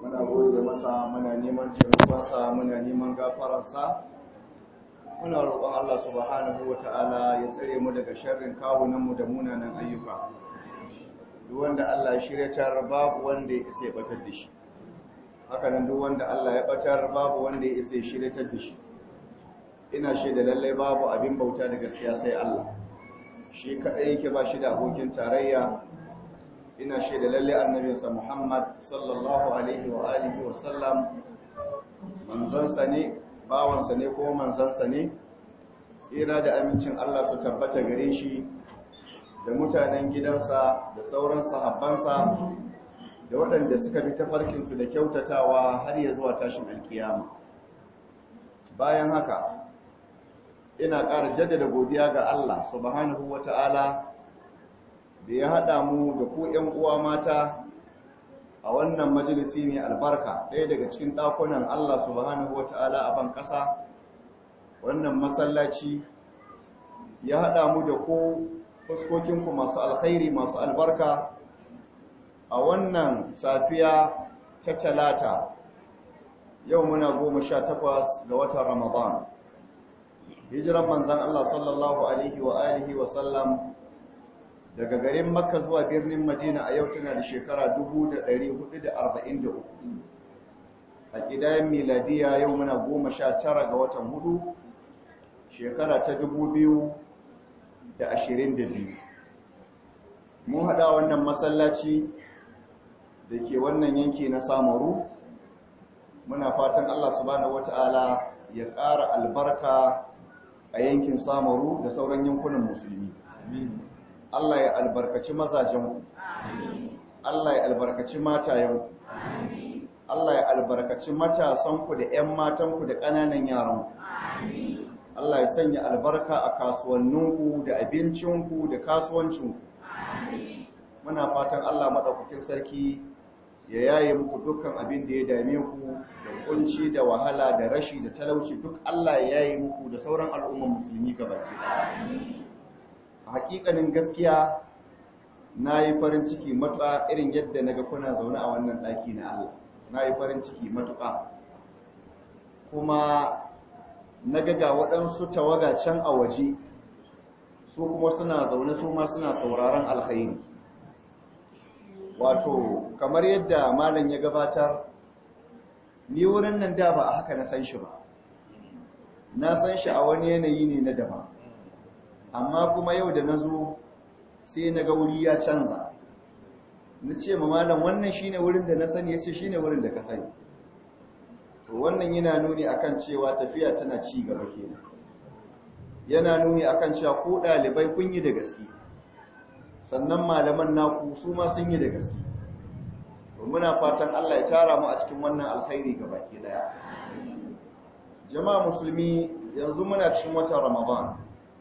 muna gode masa muna neman taimakonsa muna neman gafararsa muna roƙon Allah subhanahu wata'ala ya tsare mu daga sharrin kawunanmu da munanan ayyuka duk wanda Allah ya shiryatar babu wanda ya isa ya batar da shi haka nan duk wanda Allah ya batar babu wanda ya isa ya shiryatar da shi ina shaida lallai babu abin bauta da gaskiya sai Allah shi kaɗai yake ba shi da abokin tarayya ina shaida lalle annabinsa Muhammad sallallahu alaihi wa alihi wa sallam manzansa ne bawansa ne ko manzansa ne tsira da amincin Allah su tabbata gare shi da mutanen gidansa da sauran sahabbansa da waɗanda suka bi tafarkinsu da kyautatawa har ya zuwa tashin alkiyama bayan haka ina ƙara jaddada godiya ga Allah subhanahu wa ta'ala da ya haɗa mu da ku ‘yan uwa mata a wannan majalisi mai albarka ɗaya daga cikin ɗakunan Allah subhanahu wa ta'ala a ban ƙasa wannan masallaci ya haɗa mu da ku fuskokinku masu alkhairi masu albarka a wannan safiya ta talata yau muna goma sha takwas ga watan ramadan hijiran manzan Allah sallallahu alaihi wa alihi wa sallam daga garin makka zuwa birnin madina a yau tana da shekara 1443 a ƙidayen miladiya yau muna goma sha tara ga watan hudu shekara ta 2022 mun haɗa wannan masallaci da ke wannan yanki na samaru muna fatan allah subhanahu wata'ala ya ƙara albarka a yankin samaru da sauran yankunan musulmi Allah ya albarkaci mazajenku Allah ya albarkaci matayenku Allah ya albarkaci matasanku da 'yan matanku da ƙananan yaranku Allah ya sanya albarka a kasuwanninku da abincinku da kasuwancinku muna fatan Allah maɗaukakin sarki ya yaye muku dukkan abin da ya dame ku da kunci da wahala da rashi da talauci duk Allah ya yaye muku da sauran al'umman musulmi gabaki a hakikanin gaskiya na yi farin ciki matuƙa irin yadda na ga kuna zaune a wannan ɗaki na Allah na yi farin ciki matuƙa kuma na ga waɗansu tawaga can a waje su kuma suna zaune su ma suna sauraron alkhairi wato kamar yadda malam ya gabatar ni wurin nan da ba a haka na san shi ba na san shi a wani yanayi ne na daban amma kuma yau da na zo sai na ga wuri ya canza na ce ma malam wannan shine wurin da na sani ya ce shine wurin da ka sani to wannan yana nuni akan cewa tafiya tana ci gaba kenan yana nuni akan cewa ko ɗalibai kun yi da gaske sannan malaman naku su ma sun yi da gaske to muna fatan Allah ya tara mu a cikin wannan alkhairi gabaki daya jama'a musulmi yanzu muna cikin watan ramadan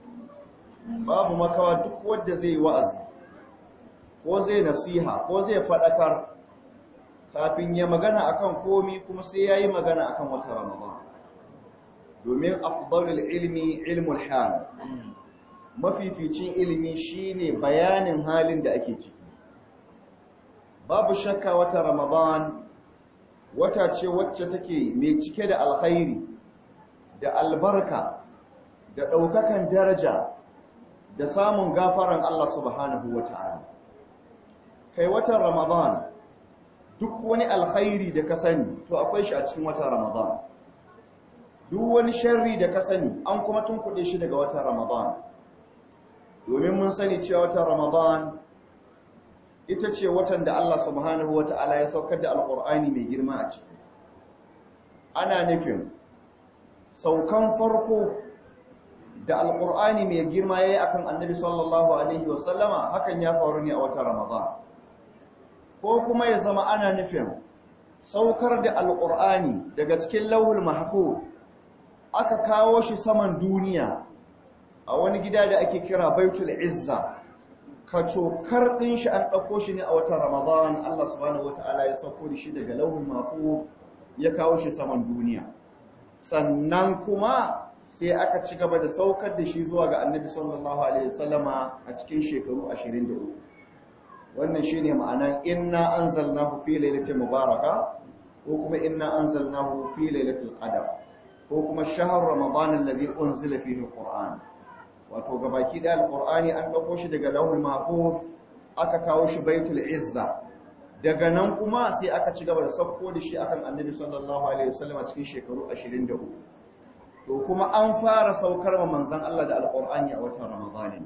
babu makawa duk wanda zai wa'azi ko zai nasiha ko zai fadakar kafin ya magana akan komi kuma sai yayi magana akan watan ramadan domin afdalul ilmi ilmul hal mafificin ilimi shine bayanin halin da ake ciki babu shakka wata ramadan wata ce wacce take mai cike da alkhairi da albarka da ɗaukakan daraja da samun gafaran Allah subhanahu wa ta'ala kai watan ramadan duk wani alkhairi da ka sani to akwai shi a cikin watan ramadan duk wani sharri da ka sani an kuma tunkuɗe shi daga watan ramadan domin mun sani cewa watan Ramadan ita ce watan da Allah subhanahu wa ta'ala ya saukar da alƙur'ani mai girma a ciki ana nufin saukan farko da alƙur'ani mai girma ya yi a kan annabi sallallahu alaihi wasallama hakan ya faru ne a watan Ramadan ko kuma ya zama ana nufin saukar da alƙur'ani daga cikin lauhul mahfuz aka kawo shi saman duniya a wani gida da ake kira baitul izza ka cokar ɗin shi an ɗauko shi ne a watan ramadan Allah subhanahu wata'ala ya sauko da shi daga lauhul mafu ya kawo shi saman duniya sannan kuma sai aka ci gaba da saukar da shi zuwa ga annabi sallallahu alaihi wasallama a cikin shekaru 23 wannan shine ma'anan inna anzalnahu fi lailatin mubaraka ko kuma inna anzalnahu fi lailatul qadr ko kuma shahr ramadan alladhi unzila fihi alquran wato gabaki da alqurani an dauko shi daga lawhul mahfuz aka kawo shi baitul izza daga nan kuma sai aka ci gaba da sauko da shi akan annabi sallallahu alaihi wasallam a cikin shekaru 23 to kuma an fara saukar wa manzon Allah da alqur'ani a watan ramadan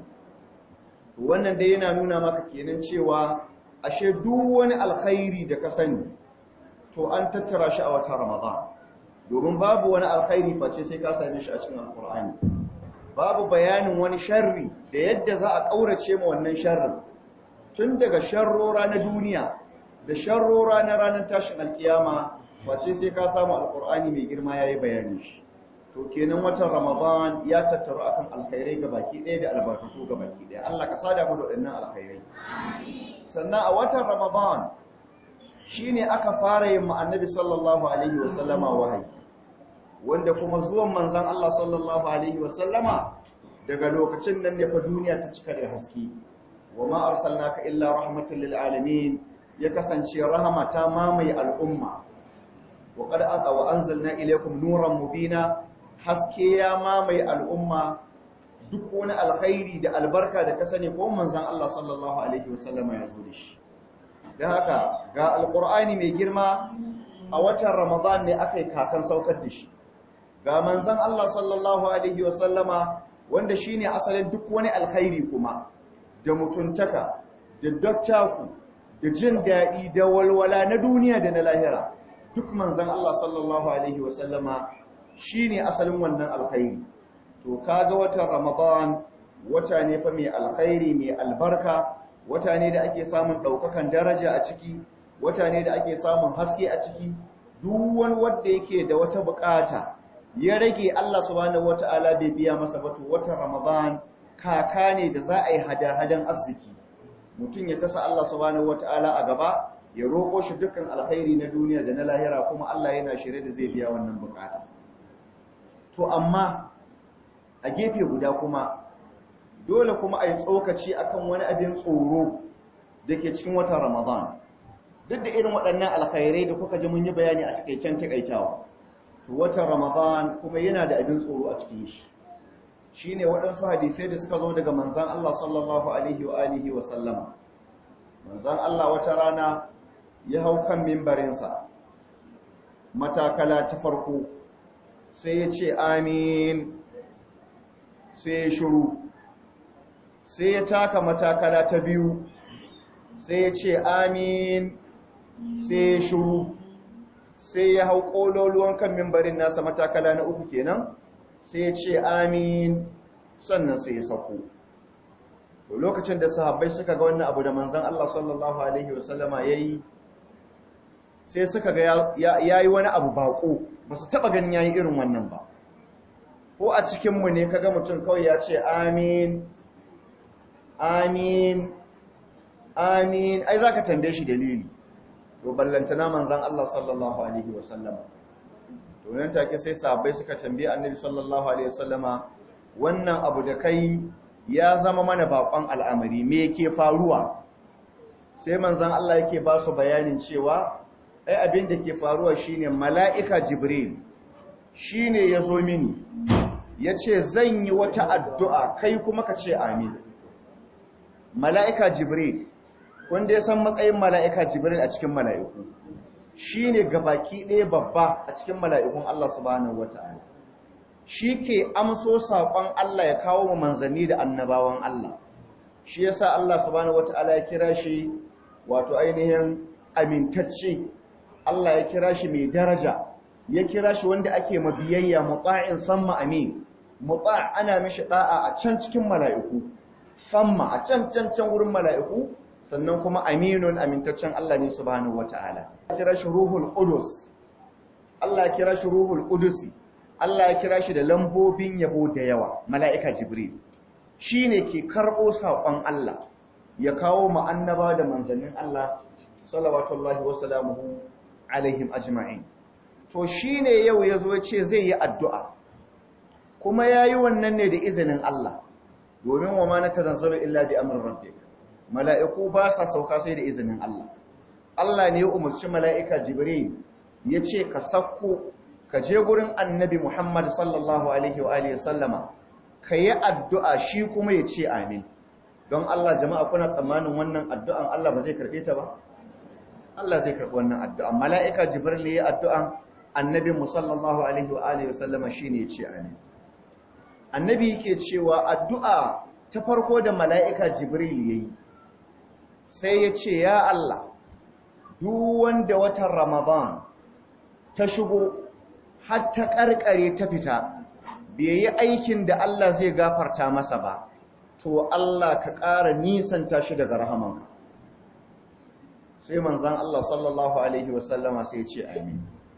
to wannan dai yana nuna maka kenan cewa ashe duk wani alkhairi da ka sani to an tattara shi a watan ramadan domin babu wani alkhairi face sai ka same shi a cikin alqur'ani babu bayanin wani sharri da yadda za a kaurace ma wannan sharrin tun daga sharrora na duniya da sharrora na ranar tashin alkiyama face sai ka samu alkur'ani mai girma ya yi bayani shi to kenan watan ramadan ya tattaru akan alkhairai ga baki ɗaya da albarkatu ga baki ɗaya allah ka sada mu da waɗannan alkhairai sannan a watan ramadan shine aka fara yin annabi sallallahu alaihi wasallama wahayi wanda kuma zuwan manzon allah sallallahu alaihi wasallama daga lokacin nan ne fa duniya ta cika da haske wa ma arsalnaka illa rahmatan lil alamin ya kasance rahama ta mamaye al'umma wa qad aqa wa anzalna ilaykum nuran mubina haske ya mamaye al'umma duk wani alkhairi da albarka da ka sani ko manzon Allah sallallahu alaihi wasallama ya zo da shi dan haka ga alqur'ani mai girma a watan ramadan ne akai kakan saukar da shi ga manzon Allah sallallahu alaihi wasallama wanda shine asalin duk wani alkhairi kuma da mutuntaka da dattaku da jin daɗi da walwala na duniya da na lahira duk manzan Allah sallallahu Alaihi wasallama shi ne asalin wannan alkhairi to kaga watan ramadan wata ne fa mai alkhairi mai albarka wata ne da ake samun ɗaukakan daraja a ciki wata ne da ake samun haske a ciki duk wani wanda yake da wata bukata ya rage Allah subhanahu wata'ala bai biya masa ba to watan ramadan kaka ne da za a yi hada-hadan arziki mutum ya tasa Allah subhanahu wata'ala a gaba ya roƙo shi dukkan alkhairi na duniya da na lahira kuma Allah yana shirye da zai biya wannan bukata to amma a gefe guda kuma dole kuma a yi tsokaci akan wani abin tsoro da ke cikin watan ramadan duk da irin waɗannan alkhairai da kuka ji mun yi bayani a takaicen takaitawa to watan ramadan kuma yana da abin tsoro a cikin shi shine waɗansu hadisai da suka zo daga manzan Allah sallallahu alaihi wa alihi wa sallama manzan Allah wata rana ya hau kan mimbarinsa matakala ta farko sai ya ce amin sai ya shiru sai ya taka matakala ta biyu sai ya ce amin sai ya shiru sai ya hau ƙololuwan kan mimbarin nasa matakala na uku kenan sai ya ce amin sannan sai ya sako to lokacin da sahabbai suka ga wannan abu da manzon Allah sallallahu alaihi wasallama yayi sai suka ga yayi wani abu bako ba su taba ganin yayi irin wannan ba ko a cikin mu ne kaga mutum kawai ya ce amin amin amin ai zaka tambaye shi dalili to ballantana manzon Allah sallallahu alaihi wasallama to nan take sai sahabbai suka tambaye annabi sallallahu alaihi wasallama wannan abu da kai ya zama mana bakon al'amari me yake faruwa sai manzon Allah yake ba su bayanin cewa ai abin da ke faruwa shine mala'ika jibril shine yazo mini yace zan yi wata addu'a kai kuma ka ce amin mala'ika jibril wanda ya san matsayin mala'ika jibril a cikin mala'iku shi ne gabaki ɗaya babba a cikin mala'ikun Allah subhanahu wa ta'ala shi ke amso saƙon Allah ya kawo mu manzanni da annabawan Allah shi ya sa Allah subhanahu wa ta'ala ya kira shi wato ainihin amintacce Allah ya kira shi mai daraja ya kira shi wanda ake mabiyayya mutsa'in samma amin mutsa ana mishi ɗa'a a can cikin mala'iku samma a can can can wurin mala'iku sannan kuma aminun amintaccen Allah ne subhanahu wata'ala kira shi ruhul qudus Allah ya kira shi ruhul qudusi Allah ya kira shi da lambobin yabo da yawa mala'ika jibril shine ke karbo sakon Allah ya kawo mu annaba da manzannin Allah salawatullahi wa salamuhu alaihim ajma'in to shine yau yazo ya ce zai yi addu'a kuma yayi wannan ne da izinin Allah domin wa ma natanzalu illa bi amrin rabbik mala'iku ba sa sauka sai da izinin Allah Allah ne ya umarci mala'ika Jibril ya ce ka sakko ka je gurin annabi Muhammad sallallahu alaihi wa alihi sallama ka yi addu'a shi kuma ya ce amin don Allah jama'a kuna tsammanin wannan addu'an Allah ba zai karɓe ta ba Allah zai karɓi wannan addu'an mala'ika jibril ya addu'an annabi sallallahu alaihi wa alihi sallama shine ya ce amin annabi yake cewa addu'a ta farko da mala'ika jibril yayi sai ya ce ya Allah duk wanda watan ramadan ta shigo har ta ƙarƙare ta fita bai yi aikin da Allah zai gafarta masa ba to Allah ka ƙara nisanta shi daga rahamanka sai manzan Allah sallallahu Alaihi wasallama sai ce amin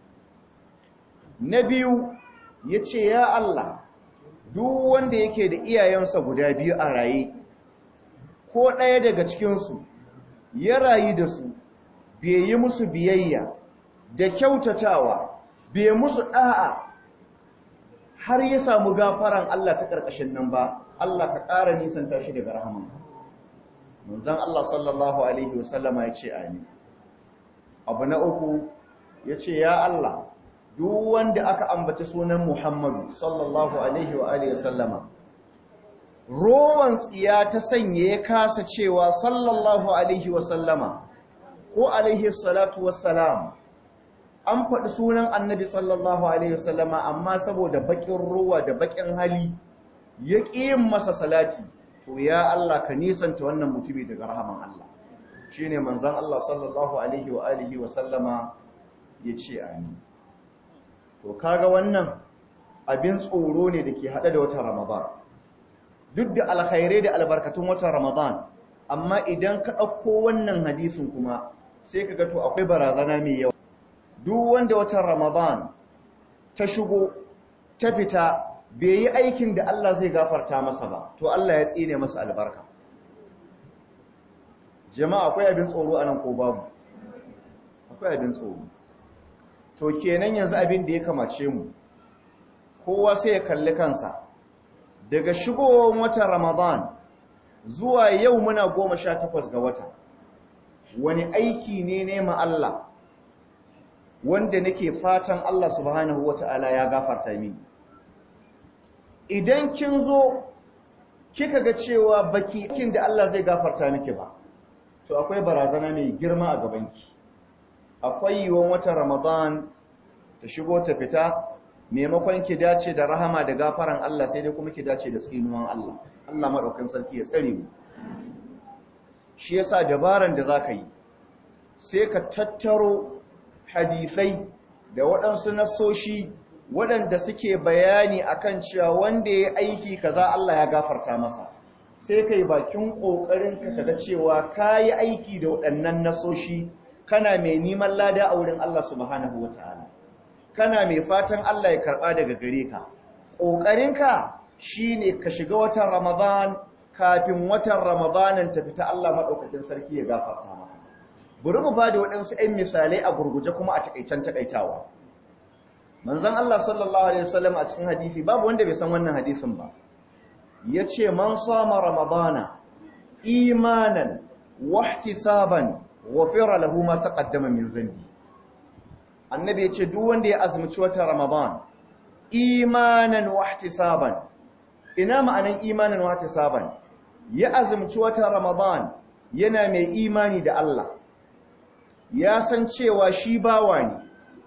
na biyu ya ce ya Allah duk wanda yake da iyayensa guda biyu a raye ko ɗaya daga cikinsu ya rayu da su bai yi musu biyayya da kyautatawa bai musu ɗa'a har ya samu gafaran Allah ta ƙarƙashin nan ba Allah ka ƙara nisanta shi daga rahamanka manzan Allah sallallahu Alaihi wasallama ya ce amin abu na uku ya ce ya Allah duk wanda aka ambaci sunan Muhammadu sallallahu Alaihi wa Alaihi wasallama rowan tsiya ta sanya ya kasa cewa sallallahu Alaihi wasallama ko Alaihi salatu wassalam an faɗi sunan annabi sallallahu Alaihi wasallama amma saboda baƙin ruwa da baƙin hali ya ƙi yin masa salati to ya Allah ka nisanta wannan mutumi daga rahaman Allah shi ne manzan Allah sallallahu Alaihi wa alihi wa sallama ya ce amin to kaga wannan abin tsoro ne da ke haɗe da watan ramadan duk da alkhairai da albarkatun watan ramadan amma idan ka ɗauko wannan hadisin kuma sai ka ga to akwai barazana mai yawa duk wanda watan ramadan ta shigo ta fita bai yi aikin da Allah zai gafarta masa ba to Allah ya tsine masa albarka jama'a akwai abin tsoro a nan ko babu akwai abin tsoro to kenan yanzu abin da ya kamace mu kowa sai ya kalli kansa daga shigowar watan ramadan zuwa yau muna goma sha takwas ga wata wani aiki ne nema Allah wanda nake fatan Allah subhanahu wata'ala ya gafarta mini idan kin zo kika ga cewa baki kin da Allah zai gafarta miki ba to akwai barazana mai girma a gabanki akwai yiwon watan Ramadan ta shigo ta fita maimakon ki dace da rahama da gafaran Allah sai dai kuma ki dace da tsinuwan Allah Allah madaukakin sarki ya tsare mu shi yasa dabaran da zaka yi sai ka tattaro hadisai da waɗansu nasoshi waɗanda suke bayani akan cewa wanda ya aiki kaza Allah ya gafarta masa sai kai bakin ƙoƙarin ka kaga cewa kayi aiki da waɗannan nasoshi kana mai neman lada a wurin Allah subhanahu wataala kana mai fatan Allah ya karɓa daga gare ka ƙoƙarinka shine ka shiga watan Ramadan kafin watan Ramadanin ta fita Allah maɗaukakin sarki ya gafarta maka bari mu bada waɗansu 'yan misalai a gurguje kuma a takaicen takaitawa manzon Allah sallallahu alaihi wasallam a cikin hadisi babu wanda bai san wannan hadisin ba yace man sama ramadana imanan wahtisaban ghufira lahu ma taqaddama min dhanbi annabi yace duk wanda ya azumci watan ramadan imanan wahtisaban ina ma'anan imanan wahtisaban ya azumci watan ramadan yana mai imani da Allah ya san cewa shi bawa ne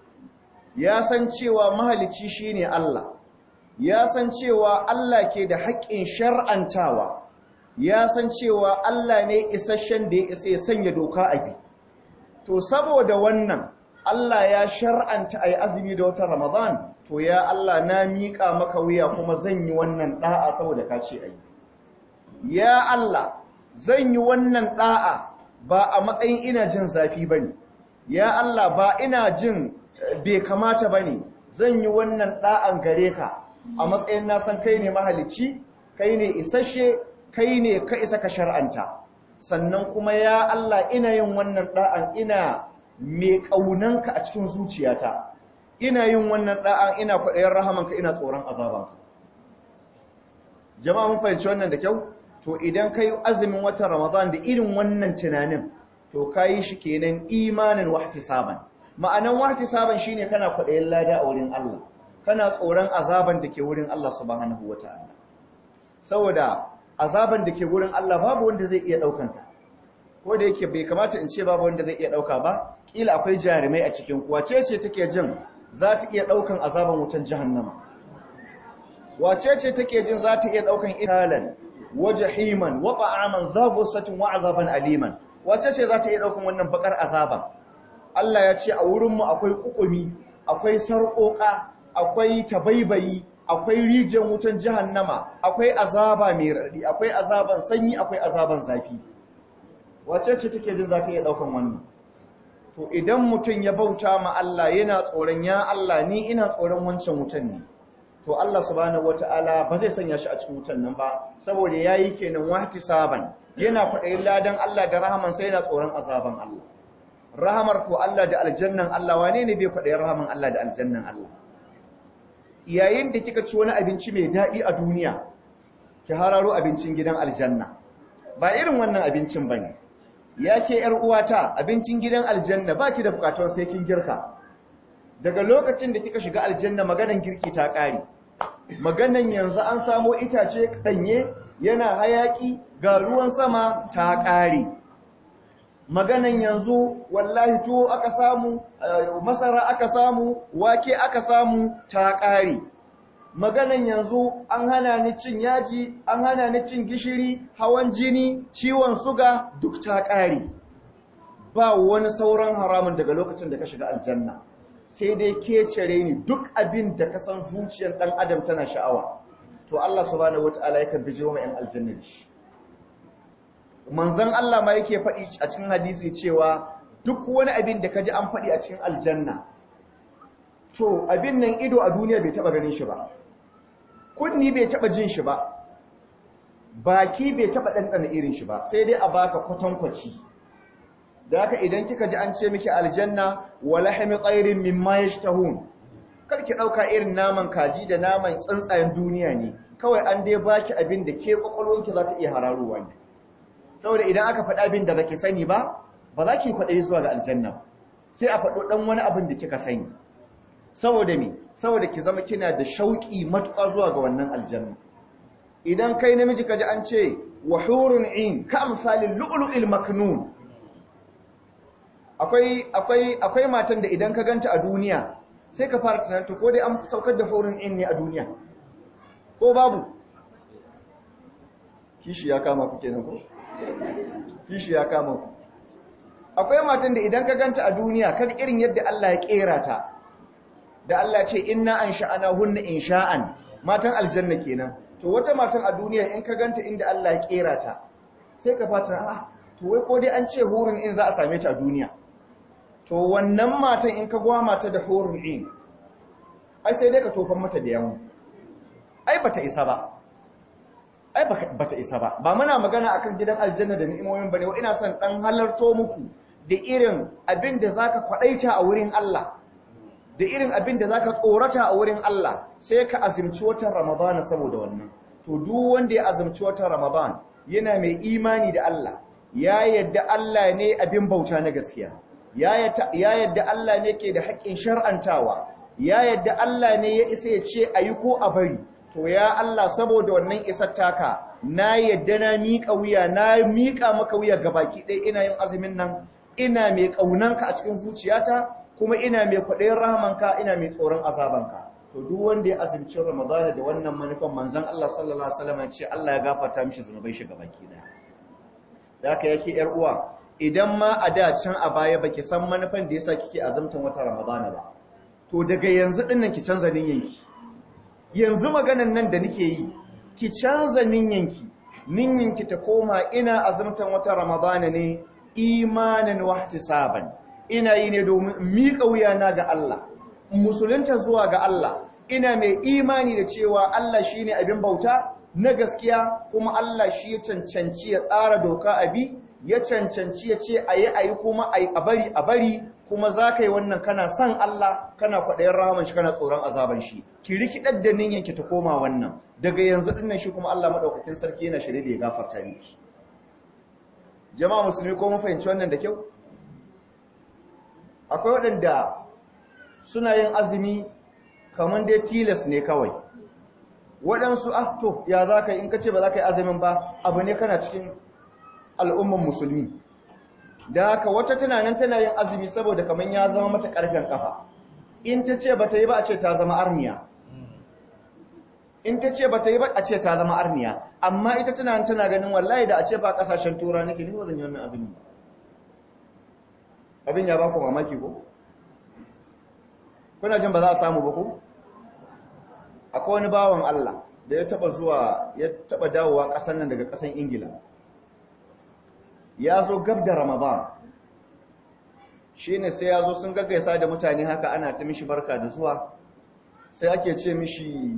ya san cewa mahalici shine Allah ya san cewa Allah ke da haƙƙin shar'antawa ya san cewa Allah ne isasshen da ya isa ya sanya doka a bi to saboda wannan Allah ya shar'anta ayi azumi da watan Ramadan to ya Allah na miƙa maka wuya kuma zan yi wannan da'a saboda ka ce ayi ya Allah zan yi wannan da'a ba a matsayin ina jin zafi bane ya Allah ba ina jin bai kamata bane zan yi wannan da'an gare ka a matsayin na san kai ne mahalicci kai ne isasshe kai ne ka isa ka shar'anta sannan kuma ya Allah ina yin wannan da'an ina mai kaunanka a cikin zuciyata ina yin wannan da'an ina kwaɗayin rahamanka ina tsoron azabanka jama'a mun fahimci wannan da kyau to idan kai azumin watan ramadan da irin wannan tunanin to kayi shi kenan imanin wahtisaban ma'anan wahti saban shine kana kwaɗayin lada a wurin Allah kana tsoron azaban da ke wurin Allah subhanahu wata'ala saboda azaban da ke wurin Allah babu wanda zai iya ɗaukanta ko da yake bai kamata in ce babu wanda zai iya ɗauka ba kila akwai jarumai a cikin kuwa ce ce take jin za ta iya ɗaukan azaban wutan jahannama wace ce take jin za ta iya ɗaukan italan wa jahiman wa ta'aman za gusatin wa azaban aliman wace ce za ta iya ɗaukan wannan bakar azaban Allah ya ce a wurinmu akwai kukumi akwai sarƙoƙa akwai tabaibayi akwai rijiyar wutan jahannama akwai azaba mai raɗi akwai azaban sanyi akwai azaban zafi wace ce take jin za ta iya ɗaukan wannan to idan mutum ya bauta ma Allah yana tsoron ya Allah ni ina tsoron wancan wutan ne to Allah subhanahu wataala ba zai sanya shi a cikin wutan nan ba saboda yayi kenan wahtisaban yana faɗayin ladan Allah da rahaman sai yana tsoron azaban Allah rahamar ko Allah da aljannan Allah wane ne bai faɗayin rahaman Allah da aljannan Allah yayin da kika ci wani abinci mai daɗi a duniya ki hararo abincin gidan aljanna ba irin wannan abincin bane ya ke ‘yar uwata abincin gidan aljanna ba ki da bukatun sai kin girka daga lokacin da kika shiga aljanna maganan girki ta ƙare maganan yanzu an samo itace ɗanye yana hayaƙi ga ruwan sama ta ƙare maganan yanzu wallahi tuwo aka samu masara aka samu wake aka samu ta ƙare maganan yanzu an hana ni cin yaji an hana ni cin gishiri hawan jini ciwon suga duk ta ƙare ba wani sauran haramun daga lokacin da ka shiga aljanna sai dai ke cire ni duk abin da ka san zuciyar ɗan adam tana sha'awa to Allah subhanahu wataala yakan bijiro mai yan aljanna da shi manzon Allah ma yake faɗi a cikin hadisi cewa duk wani abin da ka ji an faɗi a cikin aljanna to abin nan ido a duniya bai taɓa ganin shi ba kunni bai taba jin shi ba baki bai taba ɗanɗana irin shi ba sai dai a baka kwatankwaci da haka idan kika ji an ce miki aljanna wa lahmi tsairin mimma yashtahun kar ki ɗauka irin naman kaji da naman tsuntsayen duniya ne kawai an dai baki abin da ke kwakwalwanki za ta iya hararowa ne saboda idan aka faɗa abin da baki sani ba ba za ki kwaɗayi zuwa ga aljanna sai a faɗo ɗan wani abin da kika sani saboda me saboda ki zama kina da shauki matuƙa zuwa ga wannan aljanna idan kai namiji kaji an ce wa hurun in ka amsalin lu'lu'il maknun akwai akwai akwai matan da idan ka ganta a duniya sai ka fara tunanin to ko dai an saukar da hurun in ne a duniya ko babu kishi ya kama ku kenan ko kishi ya kama ku akwai matan da idan ka ganta a duniya kaga irin yadda Allah ya kera ta da Allah ce inna an sha'ana hunna insha'an matan aljanna kenan to wata matan a duniya in ka ganta inda Allah ya kera ta sai ka fata ah to wai ko dai an ce hurun in za a same ta a duniya to wannan matan in ka gwa mata da hurun in ai sai dai ka tofan mata da yawo ai bata isa ba ai bata isa ba ba muna magana akan gidan aljanna da ni'imomin bane wa ina son dan halarto muku da irin abin da zaka kwadaita a wurin Allah da irin abin da zaka tsorata a wurin Allah sai ka azumci watan Ramadan saboda wannan to duk wanda ya azumci watan Ramadan yana mai imani da Allah ya yadda Allah ne abin bauta na gaskiya ya yadda Allah ne ke da haƙƙin shar'antawa ya yadda Allah ne ya isa ya ce ayi ko a bari to ya Allah saboda wannan isar taka na yadda na miƙa wuya na miƙa maka wuya gabaki ɗaya ina yin azumin nan ina mai ƙaunanka a cikin zuciyata kuma ina mai kwaɗayin rahamanka ina mai tsoron azabanka to duk wanda ya azumci ramadana da wannan manufan manzon Allah sallallahu alaihi wasallam ce Allah ya gafarta mishi zunubai shi gabaki daya da haka yake yar uwa idan ma a da can a baya baki san manufan da yasa kike azumtan wata ramadana ba to daga yanzu din nan ki canza niyyanki yanzu maganan nan da nake yi ki canza niyyanki niyyanki ta koma ina azumtan wata ramadana ne imanan wahtisaban ina yi ne domin miƙa wuyana ga Allah musulunta zuwa ga Allah ina mai imani da cewa Allah shi ne abin bauta na gaskiya kuma Allah shi ya cancanci ya tsara doka abi ya cancanci ya ce a yi a yi kuma a bari a bari kuma za ka yi wannan kana son Allah kana kwaɗayin rahaman shi kana tsoron azaban shi ki rikidar da ninyanki ta koma wannan daga yanzu dinnan shi kuma Allah maɗaukakin sarki yana shirye da ya gafarta miki jama'a musulmi ko mun fahimci wannan da kyau akwai waɗanda suna yin azumi kamar dai tilas ne kawai waɗansu ah to ya za ka yi in ka ce ba za ka yi azumin ba abu ne kana cikin al'umman musulmi da haka wata tana nan tana yin azumi saboda kamar ya zama mata ƙarfen ƙafa in ta ce ba ta yi ba a ce ta zama arniya in ta ce ba ta yi ba a ce ta zama arniya amma ita tana nan tana ganin wallahi da a ce ba ƙasashen tura nake ni ba zan yi wannan azumi abin ya ba ku mamaki ko kuna jin ba za a samu ba ko akwai wani bawan Allah da ya taba zuwa ya taba dawowa ƙasar nan daga ƙasar Ingila ya zo gab da Ramadan shine sai ya zo sun gaggaisa da mutane haka ana ta mishi barka da zuwa sai ake ce mishi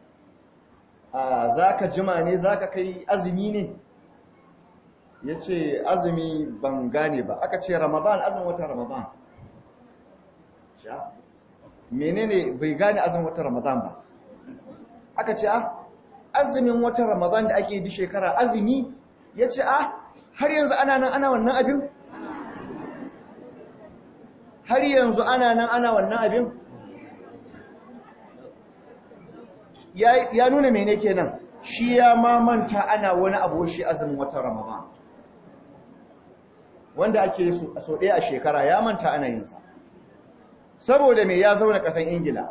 a zaka jima ne zaka kai azumi ne yace azumi ban gane ba aka ce Ramadan azumin wata Ramadan menene bai gane azumin wata Ramadan ba aka ce ah azumin wata Ramadan da ake bi shekara azumi yace ah har yanzu ana nan ana wannan abin har yanzu ana nan ana wannan abin ya nuna mene kenan shi ya mamanta ana wani abu shi azumin wata Ramadan wanda ake so ɗaya a shekara ya manta ana yinsa saboda me ya zauna ƙasan ingila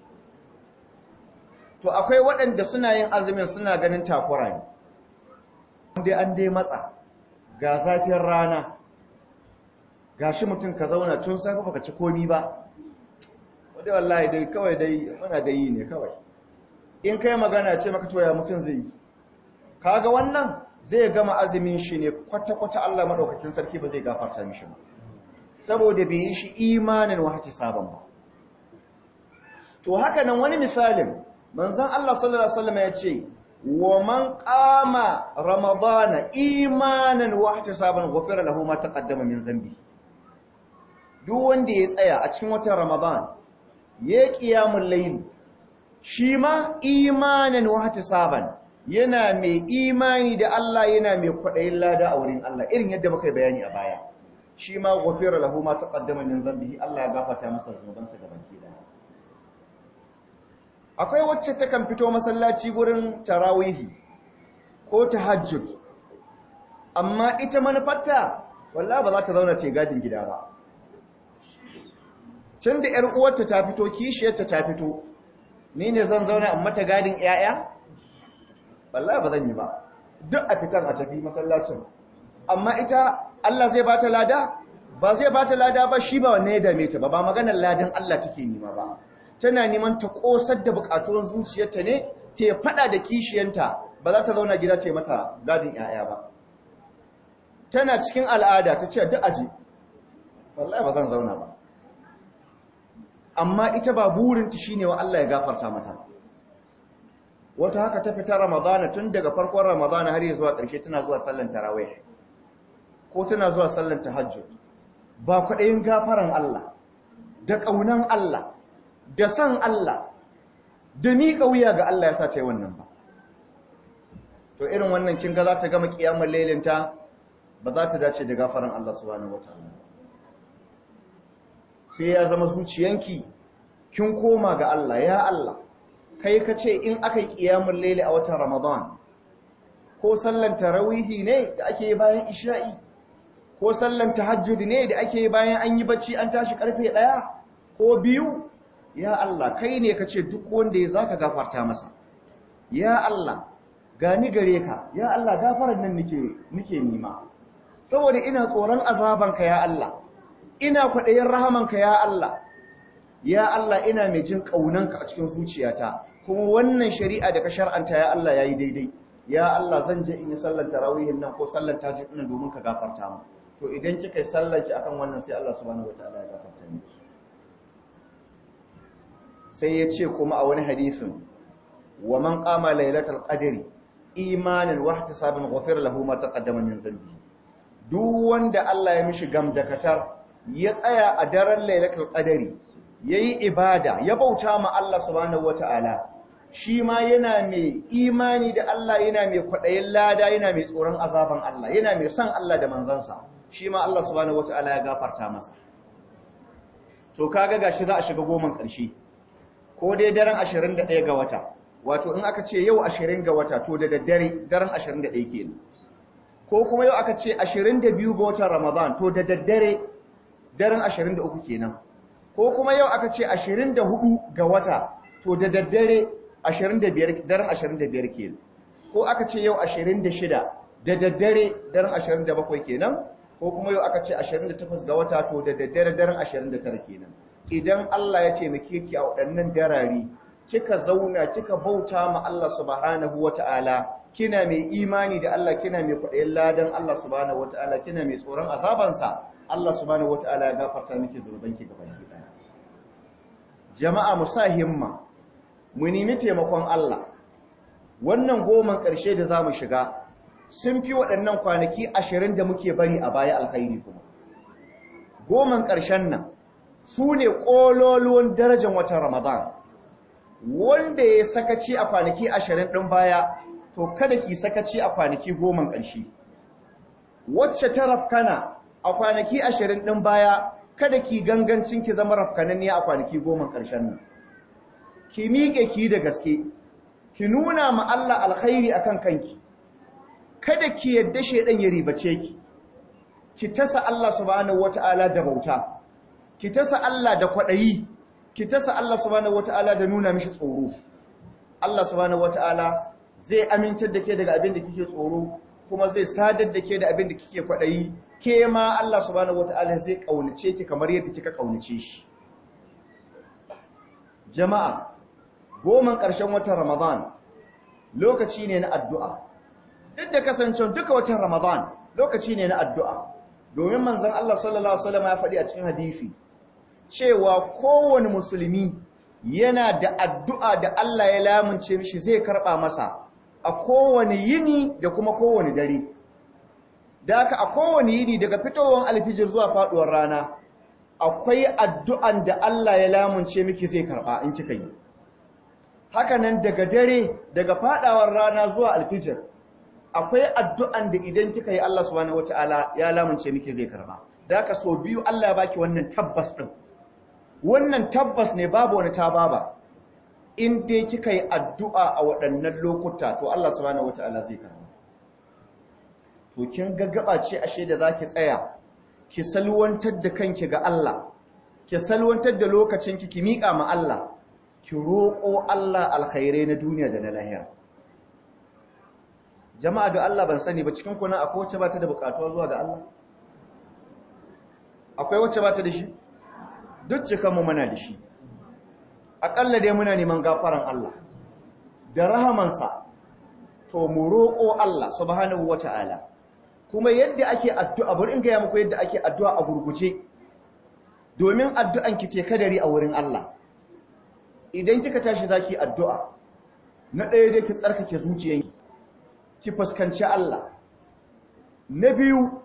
to akwai waɗanda suna yin azumin suna ganin takura ne dai an dai matsa ga zafin rana ga shi mutum ka zauna tun safe baka ci komi ba wadda wallahi dai kawai dai muna da yi ne kawai in kai magana ce maka toya mutum zai yi kaga wannan zai gama azumin shi ne kwata-kwata Allah maɗaukakin sarki ba zai gafarta mishi ba saboda bai yi shi imanin wahati sabon ba to haka nan wani misalin manzon Allah sallallahu alaihi wasallam ya ce wa man qama ramadana imanan wahati sabon ghufira lahu ma taqaddama min dhanbi duk wanda ya tsaya a cikin watan ramadan ya qiyamul layl shi ma imanan wahati sabon yana mai imani da Allah yana mai kwaɗayin lada a wurin Allah irin yadda muka bayani a baya shi ma gofira lahu ma taqaddama min dhanbihi Allah ya gafarta masa zunubansa gaban kida akwai wacce ta kan fito masallaci gurin tarawihi ko tahajjud amma ita manufarta wallahi ba za ta zauna ce gadin gida ba tun da ƴar uwarta ta fito kishiyarta ta fito ni ne zan zauna in mata gadin ƴaƴa wallahi ba zan yi ba duk a fitar a tafi masallacin amma ita Allah zai bata lada ba zai bata lada ba shi ba wanne ya dame ta ba ba maganar ladan Allah take nima ba tana neman ta kosar da bukatun zuciyarta ne ta fada da kishiyanta ba za ta zauna gida ta mata gadin yaya ba tana cikin al'ada ta ce duk aji wallahi ba zan zauna ba amma ita ba burinta shine wa Allah ya gafarta mata wata haka ta fita ramadana tun daga farkon ramadana har zuwa ƙarshe tana zuwa sallan tarawih ko tana zuwa sallan tahajjud ba kwaɗayin gafaran Allah da ƙaunan Allah da san Allah da miƙa wuya ga Allah ya sa ta yi wannan ba to irin wannan kin ga za ta gama ƙiyamar lailinta ba za ta dace da gafaran Allah subhanahu wataala sai ya zama zuciyanki kin koma ga Allah ya Allah kai ka ce in aka yi ƙiyamun laili a watan ramadan ko sallan tarawihi ne da ake yi bayan isha'i ko sallan tahajjud ne da ake yi bayan an yi bacci an tashi karfe ɗaya ko biyu ya Allah kai ne ka ce duk wanda ya zaka gafarta masa ya Allah gani gare ka ya Allah gafarar nan nike nike nima saboda ina tsoron azabanka ya Allah ina kwaɗayin rahamanka ya Allah ya Allah ina mai jin ƙaunanka a cikin zuciyata kuma wannan shari'a da ka shar'anta ya Allah yayi daidai ya Allah zan je in yi sallar tarawihin nan ko sallar tahajjud nan domin ka gafarta mu to idan kika yi sallar ki akan wannan sai Allah subhanahu wataala ya gafarta miki sai ya ce kuma a wani hadisin wa man qama lailatul qadri imanan wa ihtisaban ghafira lahu ma taqaddama min dhanbi duk wanda Allah ya mishi gamdakatar ya tsaya a daren lailatul qadri yayi ibada ya bauta ma Allah subhanahu wataala shi ma yana mai imani da Allah yana mai kwaɗayin lada yana mai tsoron azaban Allah yana mai son Allah da manzansa shi ma Allah subhanahu wataala ya gafarta masa to kaga gashi za a shiga goman ƙarshe ko dai daren 21 ga wata wato in aka ce yau 20 ga wata to da daddare daren 21 kenan ko kuma yau aka ce 22 ga watan Ramadan to da daddare daren 23 kenan ko kuma yau aka ce 24 ga wata to da daddare 25 daren 25 kenan ko aka ce yau 26 da daddare daren 27 kenan ko kuma yau aka ce 28 ga wata to da daddare daren 29 kenan idan Allah ya ce muke ki a waɗannan darari kika zauna kika bauta ma Allah subhanahu wata'ala kina mai imani da Allah kina mai kwaɗayin ladan Allah subhanahu wata'ala kina mai tsoron azabansa Allah subhanahu wata'ala ya gafarta miki zunubanki gaban ki daya jama'a mu sa himma mu nemi taimakon Allah wannan goman ƙarshe da zamu shiga sun fi waɗannan kwanaki ashirin da muke bari a baya alkhairi kuma goman ƙarshen nan su ne ƙololuwan darajar watan ramadan wanda ya sakaci a kwanaki ashirin ɗin baya to kada ki sakaci a kwanaki goman ƙarshe wacce ta rafkana a kwanaki ashirin ɗin baya kada ki gangancin ki zama rafkananniya a kwanaki goman ƙarshen nan ki miƙe ki da gaske ki nuna ma Allah alkhairi akan kanki kada ki yadda shedan ya ribace ki ki tasa Allah subhanahu wataala da bauta ki tasa Allah da kwadayi ki tasa Allah subhanahu wataala da nuna mishi tsoro Allah subhanahu wataala zai amintar da ke daga abin da kike tsoro kuma zai sadar da ke da abin da kike kwadayi ke ma Allah subhanahu wataala zai kaunace ki kamar yadda kika kaunace shi jama'a goman ƙarshen watan Ramadan lokaci ne na addu'a duk da kasancewa duka watan Ramadan lokaci ne na addu'a domin manzon Allah sallallahu alaihi wasallam ya faɗi a cikin hadisi cewa kowane musulmi yana da addu'a da Allah ya lamunce mishi zai karɓa masa a kowane yini da kuma kowane dare da haka a kowane yini daga fitowar alfijir zuwa faɗuwar rana akwai addu'an da Allah ya lamunce miki zai karɓa in kika yi haka nan daga dare daga faɗawar rana zuwa alfijir akwai addu'an da idan kika yi Allah subhanahu wataala ya lamunce miki zai karba da haka so biyu Allah ya baki wannan tabbas din wannan tabbas ne babu wani tababa in dai kika yi addu'a a waɗannan lokuta to Allah subhanahu wataala zai karba to kin gaggaba ce ashe da zaki tsaya ki salwantar da kanki ga Allah ki salwantar da lokacin ki ki miƙa ma Allah ki roƙo Allah alkhairai na duniya da na lahira jama'a da Allah ban sani ba cikin kuna akwai wacce ba ta da bukatuwa zuwa ga Allah akwai wacce ba ta da shi duk cikanmu muna da shi aƙalla dai muna neman gafaran Allah da rahamansa to mu roƙo Allah subhanahu wata'ala kuma yadda ake addu'a bari in gaya muku yadda ake addu'a a gurguje domin addu'an ki te kadari a wurin Allah idan kika tashi zaki addu'a na ɗaya dai ki tsarkake zuciyanki ki fuskanci Allah na biyu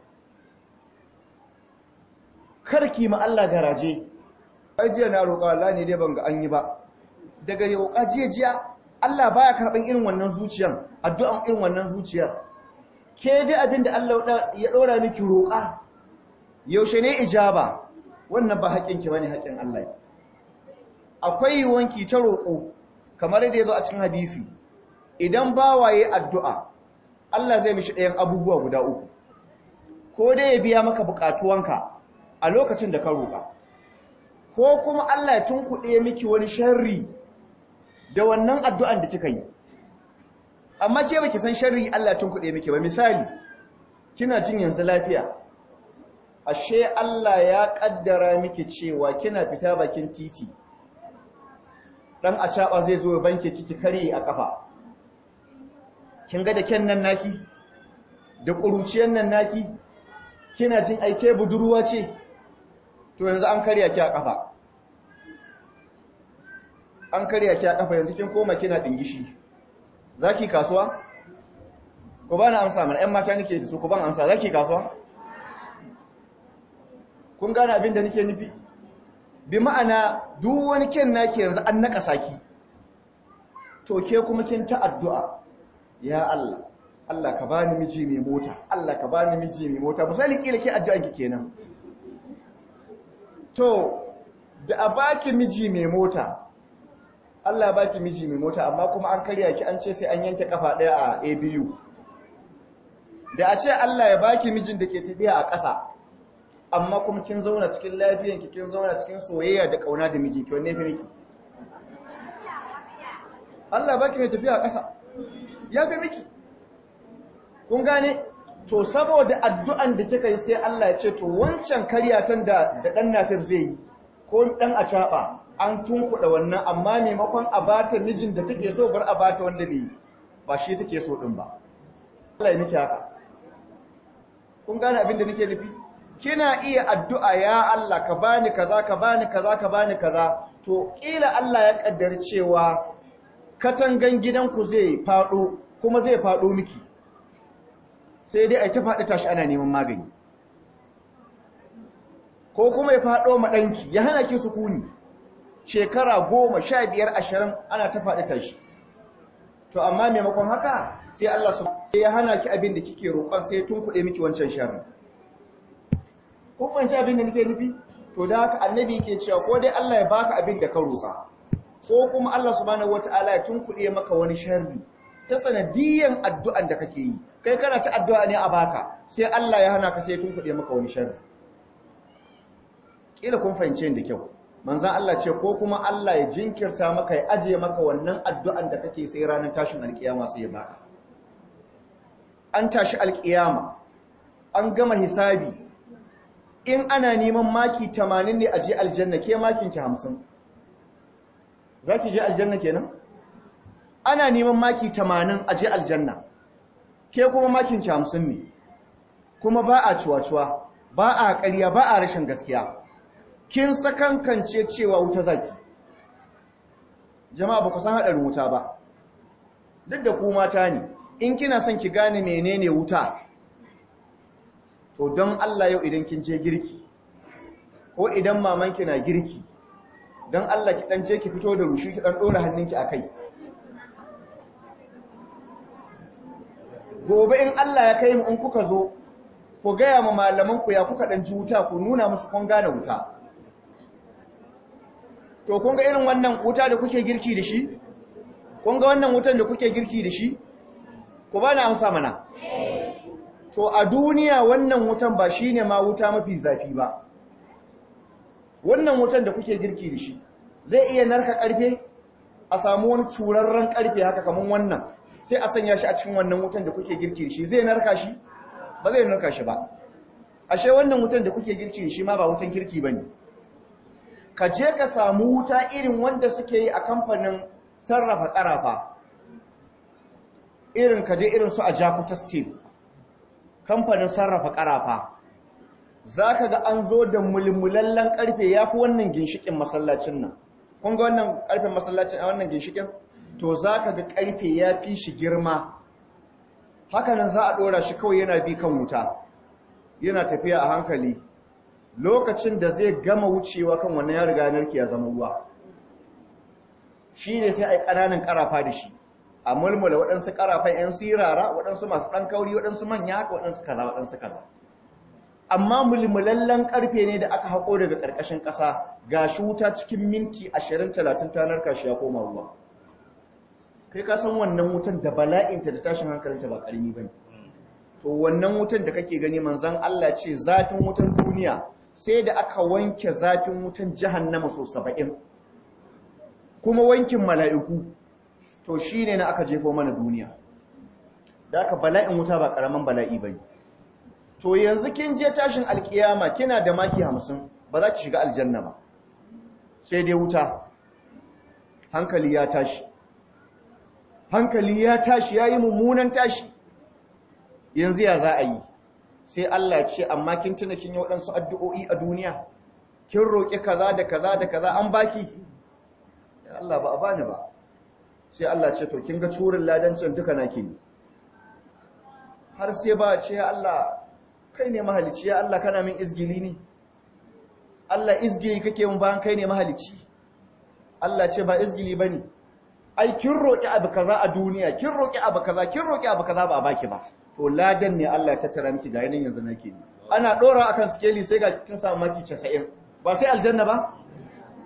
karki ma Allah garaje ajiya na roƙa Allah ne dai ban ga an yi ba daga yau ajiya jiya Allah baya karɓan irin wannan zuciyan addu'an irin wannan zuciyar ke dai abin da Allah ya ɗora miki roƙa yaushe ne ijaba wannan ba haƙƙinki bane haƙƙin Allah akwai wanki ta roƙo kamar yadda ya zo a cikin hadisi idan bawaye addu'a Allah zai mishi ɗayan abubuwa guda uku ko dai ya biya maka buƙatuwanka a lokacin da ka roƙa ko kuma Allah ya tunkuɗe miki wani sharri da wannan addu'an da kika yi amma ke baki san sharri Allah ya tunkuɗe miki ba misali kina jin yanzu lafiya ashe Allah ya ƙaddara miki cewa kina fita bakin titi dan a zai zo banke kiki kare a kafa kin ga da ken nan naki da ƙuruciyar nan naki kina jin aike budurwa ce to yanzu an karya ki a kafa an karya ki a kafa yanzu kin koma kina dingishi zaki kasuwa ko ba na amsa mana ƴan mata nake da su ko ban amsa zaki kasuwa kun gane abin da nake nufi bi ma'ana duk wani ken naki yanzu an naka saki to ke kuma kin ta addu'a ya Allah Allah ka bani miji mai mota Allah ka bani miji mai mota misali kila ke addu'an ki kenan to da a baki miji mai mota Allah ya baki miji mai mota amma kuma an karya ki an ce sai an yanke kafa ɗaya a ABU da a ce Allah ya baki mijin da ke tafiya a ƙasa amma kuma kin zauna cikin lafiyanki kin zauna cikin soyayya da kauna da miji ki wanne fi miki Allah baki mai tafiya a ƙasa ya fi miki kun gane to saboda addu'an da kika yi sai Allah ya ce to wancan karyatan da da dan nafir zai yi ko dan a caba an tunkuɗa wannan amma maimakon a bata mijin da take so bar a bata wanda bai ba shi take so din ba Allah ya miki haka kun gane abin da nake nufi kina iya addu'a ya Allah ka bani kaza ka bani kaza ka bani kaza to kila Allah ya kaddar cewa katangan gidanku zai fado kuma zai fado miki sai dai ai ta fadi tashi ana neman magani ko kuma ya fado ma danki ya hana ki sukuni shekara goma sha biyar ashirin ana ta fadi tashi to amma maimakon haka sai Allah sai ya hana ki abin da kike roƙon sai ya tunkuɗe miki wancan sharri ko kwanci abin da nake nufi to da haka annabi yake cewa ko dai Allah ya baka abin da ka roƙa ko kuma Allah subhanahu wataala ya tunkuɗe maka wani sharri ta sanadiyan addu'an da kake yi kai kana ta addu'a ne a baka sai Allah ya hana ka sai ya tunkuɗe maka wani sharri kila kun fahimce ni da kyau manzon Allah ce ko kuma Allah ya jinkirta maka ya ajiye maka wannan addu'an da kake sai ranar tashin alkiyama sai ya baka an tashi alkiyama an gama hisabi in ana neman maki 80 ne a je aljanna ke makin ki 50 zaki je aljanna kenan ana neman maki 80 a je aljanna ke kuma makin ki 50 ne kuma ba a cuwa-cuwa ba a ƙarya ba a rashin gaskiya kin sakankance cewa wuta zaki jama'a ba ku san haɗarin wuta ba duk da ku mata ne in kina son ki gane menene wuta to don Allah yau idan kin je girki ko idan mamanki na girki don Allah ki dan je ki fito da rushi ki dan dora hannunki akai gobe in Allah ya kai mu in kuka zo ku gaya ma malaman ku ya kuka dan ji wuta ku nuna musu kun gane wuta to kun ga irin wannan wuta da kuke girki da shi kun ga wannan wutan da kuke girki da shi ku ba na amsa mana to a duniya wannan wutan ba shi ne ma wuta mafi zafi ba wannan wutan da kuke girki da shi zai iya narka karfe a samu wani curarren karfe haka kamar wannan sai a sanya shi a cikin wannan wutan da kuke girki da shi zai narka shi ba zai narka shi ba ashe wannan wutan da kuke girki da shi ma ba wutan kirki ba ne ka je ka samu wuta irin wanda suke yi a kamfanin sarrafa karafa irin ka je irin su a jakuta steel kamfanin sarrafa karafa za ka ga an zo da mulmulallen karfe ya fi wannan ginshikin masallacin nan kun ga wannan karfen masallacin a wannan ginshikin to za ka ga karfe ya fi shi girma hakanan za a ɗora shi kawai yana bi kan wuta yana tafiya a hankali lokacin da zai gama wucewa kan wannan ya riga narki ya zama ruwa shi ne sai a yi ƙananan ƙarafa da shi a mulmula waɗansu ƙarafan 'yan sirara waɗansu masu ɗan kauri waɗansu manya waɗansu kaza waɗansu kaza amma mulmulallen ƙarfe ne da aka haƙo daga ƙarƙashin ƙasa ga shi wuta cikin minti 20-30 ta narka shi ya koma ruwa kai ka san wannan wutan da bala'inta da tashin hankalinta ba ƙarami ba ne to wannan wutan da kake gani manzan Allah ce zafin wutan duniya sai da aka wanke zafin wutan jahannama so saba'in kuma wankin mala'iku to shi ne na aka jefo mana duniya da aka bala'in wuta ba ƙaramin bala'i ba to yanzu kin je tashin alkiyama kina da maki hamsin ba za ki shiga aljanna ba sai dai wuta hankali ya tashi hankali ya tashi ya yi mummunan tashi yanzu ya za a yi sai Allah ce amma kin tuna kin yi waɗansu addu'o'i a duniya kin roƙi kaza da kaza da kaza an baki Allah ba a bani ba sai Allah ce to kin ga curin ladancin duka na ke har sai ba ce ya Allah kai ne mahalici ya Allah kana min izgili ne Allah izgili kake mun bayan kai ne mahalici Allah ce ba izgili bane ai kin roƙi abu kaza a duniya kin roƙi abu kaza kin roƙi abu kaza ba a baki ba to ladan ne Allah ya tattara miki ga yanin yanzu nake ni ana dora akan skeli sai ga kin samu maki 90 ba sai aljanna ba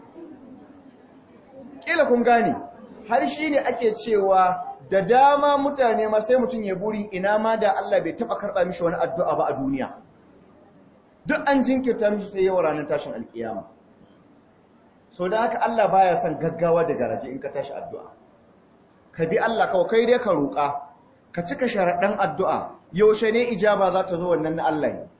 kila kun gane har shi ne ake cewa da dama mutane ma sai mutum ya buri ina ma da Allah bai taba karba mishi wani addu'a ba a duniya duk an jinkirta mishi sai yawa ranar tashin alkiyama so da haka Allah baya son gaggawa da garaje in ka tashi addu'a ka bi Allah kawai kai dai ka roƙa ka cika sharaɗan addu'a yaushe ne ijaba za ta zo wannan na Allah ne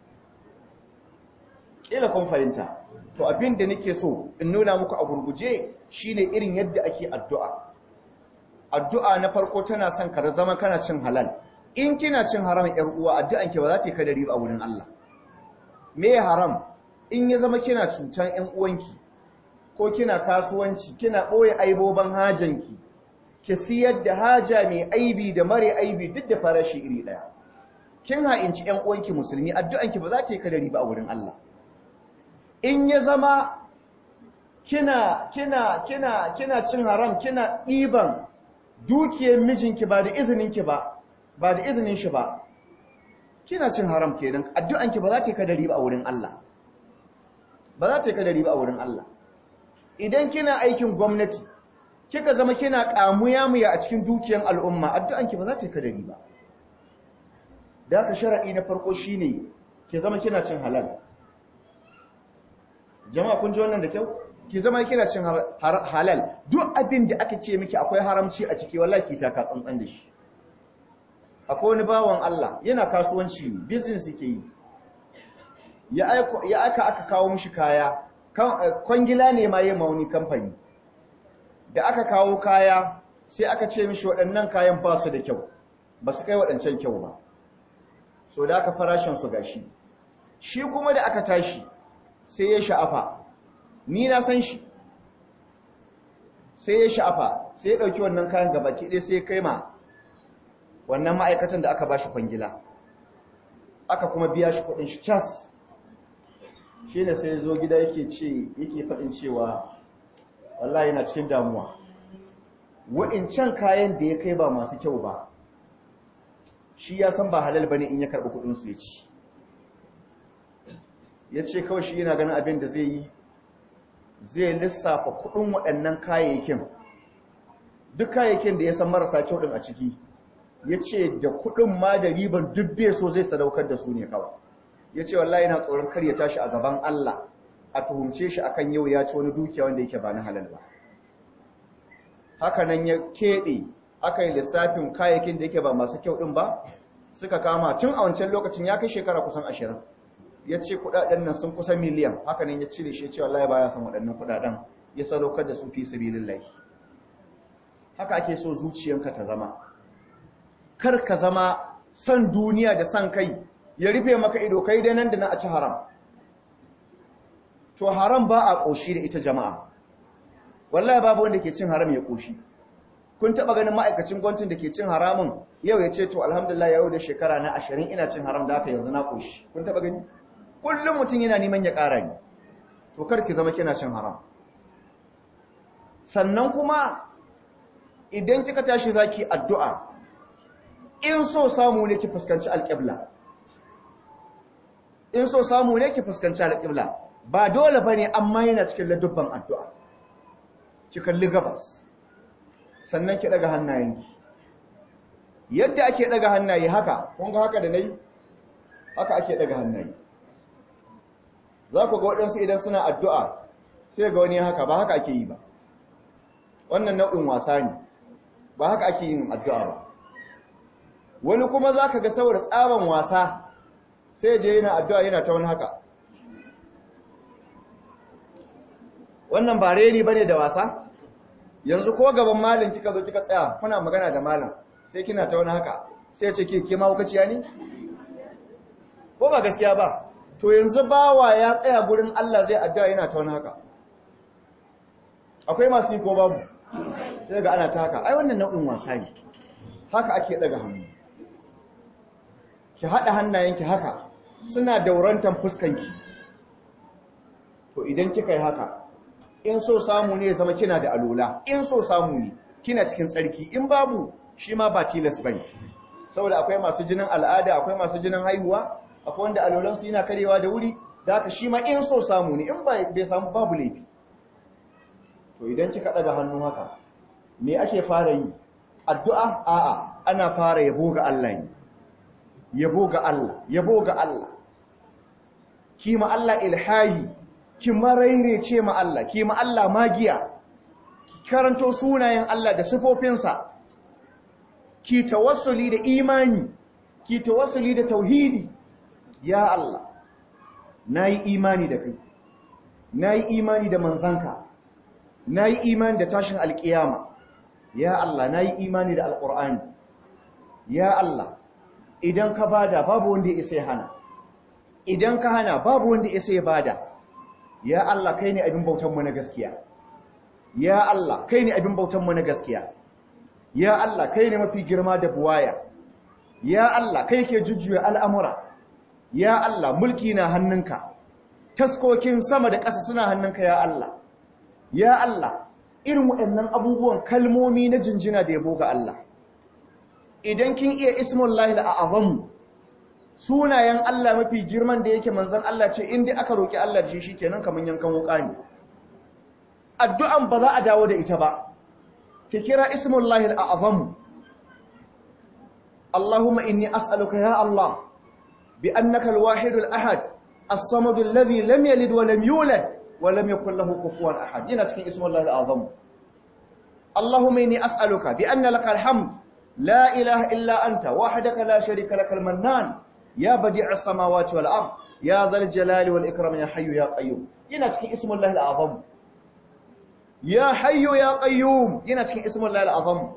ƙila kun fahimta to abin da nake so in nuna muku a gurguje shine irin yadda ake addu'a addu'a na farko tana son ka zama kana cin halal in kina cin haram ƴar uwa addu'an ki ba za ta yi kadari a wurin Allah me haram in ya zama kina cutan ƴan uwanki ko kina kasuwanci kina ɓoye aiboban hajanki ki siyar da haja mai aibi da mare aibi duk da farashi iri ɗaya kin ha'inci ƴan uwanki musulmi addu'anki ba za ta yi kadari ba a wurin Allah in ya zama kina kina kina kina cin haram kina ɗiban dukiyar mijinki ba da izininki ba ba da izinin shi ba kina cin haram kenan addu'anki ba za ta yi kadari ba a wurin Allah ba za ta yi kadari ba a wurin Allah idan kina aikin gwamnati kika zama kina kamuya muya a cikin dukiyar al'umma addu'anki ba za ta yi kadari ba da haka sharadi na farko shine ki zama kina cin halal jama'a kun ji wannan da kyau ki zama kina cin halal duk abin da aka ce miki akwai haramci a ciki wallahi ki taka tsantsan da shi akwai wani bawan Allah yana kasuwanci business yake yi ya aika ya aka aka kawo mishi kaya kwangila ne ma yayin mauni kamfani da aka kawo kaya sai aka ce mishi waɗannan kayan ba su da kyau ba su kai waɗancan kyau ba so da aka farashin su gashi shi kuma da aka tashi sai ya sha'afa ni na san shi sai ya sha'afa sai ya ɗauki wannan kayan gaba ɗaya sai ya kai ma wannan ma'aikatan da aka ba shi kwangila aka kuma biya shi kuɗin shi cas shi ne sai ya zo gida yake ce yake faɗin cewa wallahi yana cikin damuwa wa'incan kayan da ya kai ba masu kyau ba shi ya san ba halal bane in ya karɓi kuɗinsu ya ci ya ce kawai shi yana ganin abin da zai yi zai lissafa kudin waɗannan kayayyakin duk kayayyakin da ya san marasa kyau ɗin a ciki ya ce da kudin ma da riban dubbe so zai sadaukar da su ne kawai ya ce wallahi yana tsoron kar ya tashi a gaban Allah a tuhumce shi akan yau ya ci wani dukiya wanda yake ba na halal ba haka nan ya keɓe aka yi lissafin kayayyakin da yake ba masu kyau ɗin ba suka kama tun a wancan lokacin ya kai shekara kusan ashirin ya ce kudaden nan sun kusa miliyan hakanan ya cire shi cewa Allah baya son waɗannan kudaden ya sadaukar da su fi sabilillah haka ake so zuciyanka ta zama kar ka zama san duniya da san kai ya rufe maka ido kai dai nan da nan a ci haram to haram ba a koshi da ita jama'a wallahi babu wanda ke cin haram ya koshi kun taba ganin ma'aikacin gwamnatin da ke cin haramun yau ya ce to alhamdulillah yau da shekara na 20 ina cin haram da haka yanzu na koshi kun taba gani kullum mutum yana neman ya ƙara ne to kar ki zama kina cin haram sannan kuma idan kika tashi zaki addu'a in so samu ne ki fuskanci alƙibla in so samu ne ki fuskanci alƙibla ba dole bane amma yana cikin ladubban addu'a ki kalli gabas sannan ki daga hannayenki yadda ake daga hannaye haka kun ga haka da nayi haka ake daga hannaye za ku ga waɗansu idan suna addu'a sai ga wani haka ba haka ake yi ba wannan nau'in wasa ne ba haka ake yin addu'a ba wani kuma za ka ga saboda tsaban wasa sai je yana addu'a yana ta wani haka wannan ba reni ba ne da wasa yanzu ko gaban malin kika zo kika tsaya kuna magana da malin sai kina ta wani haka sai ce ke kima hukaciya ne ko ba gaskiya ba to yanzu bawa ya tsaya gurin Allah zai addu'a yana ta wani haka akwai masu yi ko babu sai ga ana ta haka ai wannan nau'in wasa ne haka ake daga hannu ki haɗa hannayenki haka suna daurantan fuskanki to idan kika yi haka in so samu ne zama kina da alola in so samu ne kina cikin tsarki in babu shi ma ba tilas bane saboda akwai masu jinin al'ada akwai masu jinin haihuwa akwai wanda alolansu yana karewa da wuri da haka shi ma in so samu ne in bai samu babu laifi to idan kika daga hannu haka me ake fara yi addu'a a'a ana fara yabo ga Allah ne yabo ga Allah yabo ga Allah ki ma Allah ilhahi ki ce ma Allah ki ma Allah magiya ki karanto sunayen Allah da sifofinsa ki tawassuli da imani ki tawassuli da tauhidi ya Allah nayi imani da kai nayi imani da manzanka nayi imani da tashin alkiyama ya Allah nayi imani da alqur'ani ya Allah idan ka bada babu wanda ya isa ya hana idan ka hana babu wanda ya isa ya bada ya Allah kai ne abin bautan mu na gaskiya ya Allah kai ne abin bautan mu na gaskiya ya Allah kai ne mafi girma da buwaya ya Allah kai ke jujjuya al'amura ya Allah mulki na hannunka taskokin sama da ƙasa suna hannunka ya Allah ya Allah irin waɗannan abubuwan kalmomi na jinjina da yabo ga Allah idan kin iya ismullahi al'azam sunayen Allah mafi girman da yake manzon Allah ce inda aka roki Allah da shi shikenan kaman yankan wuka ne addu'an ba za a dawo da ita ba ki kira ismullahi al'azam Allahumma inni as'aluka ya Allah bi annaka al-wahid al-ahad as-samad alladhi lam yalid wa lam yulad wa lam yakul lahu kufuwan ahad yana cikin ismullahi al'azam Allahumma inni as'aluka bi anna laka al-hamd la ilaha illa anta wahdaka la sharika lakal mannan ya badi'as samawati wal ard ya dhal jalali wal ikram ya hayyu ya qayyum yana cikin ismullahi al-azam ya hayyu ya qayyum yana cikin ismullahi al-azam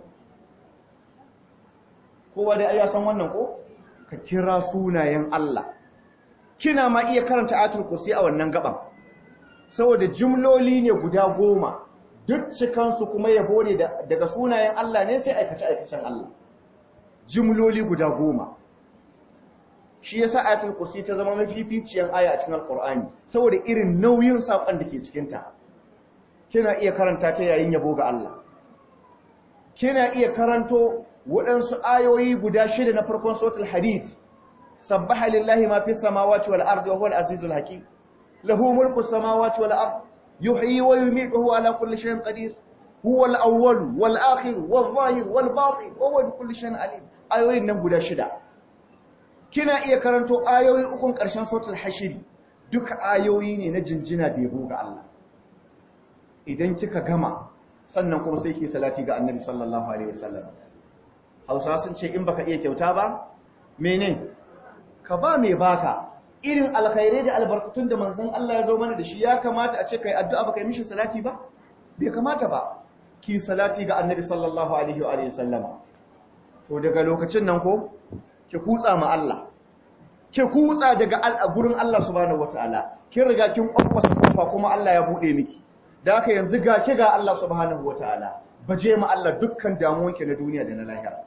kowa da ya san wannan ko ka kira sunayen Allah kina ma iya karanta ayatul kursi a wannan gaban saboda jumloli ne guda goma duk cikansu kuma yabo ne daga sunayen Allah ne sai aikace aikacen Allah jumloli guda goma shi yasa ayatul kursi ta zama mafificiyar aya a cikin alqur'ani saboda irin nauyin sakon da ke cikin ta kina iya karanta ta yayin yabo ga Allah kina iya karanto waɗansu ayoyi guda shida na farkon suratul hadid sabbaha lillahi ma fis samawati wal ardi wa huwal azizul hakim lahu mulku samawati wal ardi yuhyi wa yumiitu huwa ala kulli shay'in qadir huwa al awwal wal akhir wal zahir wal batin wa huwa bi kulli shay'in alim ayoyin nan guda shida kina iya karanto ayoyi ukun ƙarshen suratul hashiri duka ayoyi ne na jinjina da yabo ga Allah idan kika gama sannan kuma sai ki salati ga annabi sallallahu alaihi wasallam hausa sun ce in baka iya kyauta ba mene ka ba mai baka irin alkhairai da albarkatun da manzon Allah ya zo mana da shi ya kamata a ce kai addu'a baka yi mishi salati ba bai kamata ba ki salati ga annabi sallallahu alaihi wa alihi sallama to daga lokacin nan ko ki kutsa ma Allah ki kutsa daga gurin Allah subhanahu wataala kin riga kin kwakwasa kofa kuma Allah ya bude miki da haka yanzu ga ki ga Allah subhanahu wataala baje ma Allah dukkan damuwanki na duniya da na lahira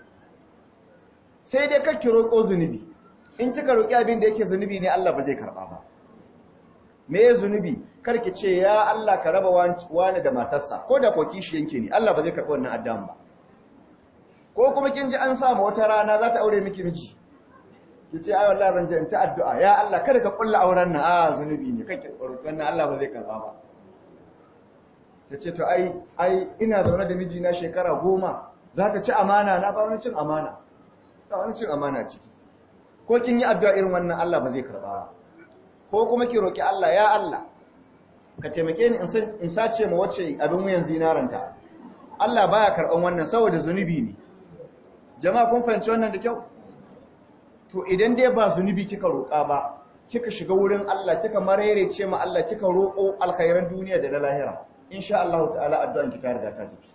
sai dai kake roƙo zunubi in kika roƙi abin da yake zunubi ne Allah ba zai karɓa ba me ya zunubi karki ce ya Allah ka raba wani da matarsa ko da ko kishiyanki ne Allah ba zai karɓi wannan addan ba ko kuma kin ji an samu wata rana za ta aure miki miji ki ce ai wallahi zan je in ta addu'a ya Allah kada ka kulla auren nan a zunubi ne kake roƙon nan Allah ba zai karɓa ba ta ce to ai ai ina zaune da mijina shekara goma za ta ci amana na ba wani cin amana ba wani cin amana ciki ko kin yi addu'a irin wannan Allah ba zai karba ba ko kuma ki roki Allah ya Allah ka taimake ni in sace ma wacce abin wuyan zinaranta Allah baya karban wannan saboda zunubi ne jama'a kun fahimci wannan da kyau to idan dai ba zunubi kika roka ba kika shiga wurin Allah kika marerece ma Allah kika roko alkhairan duniya da na lahira insha Allah ta'ala addu'an ki ta riga ta tafi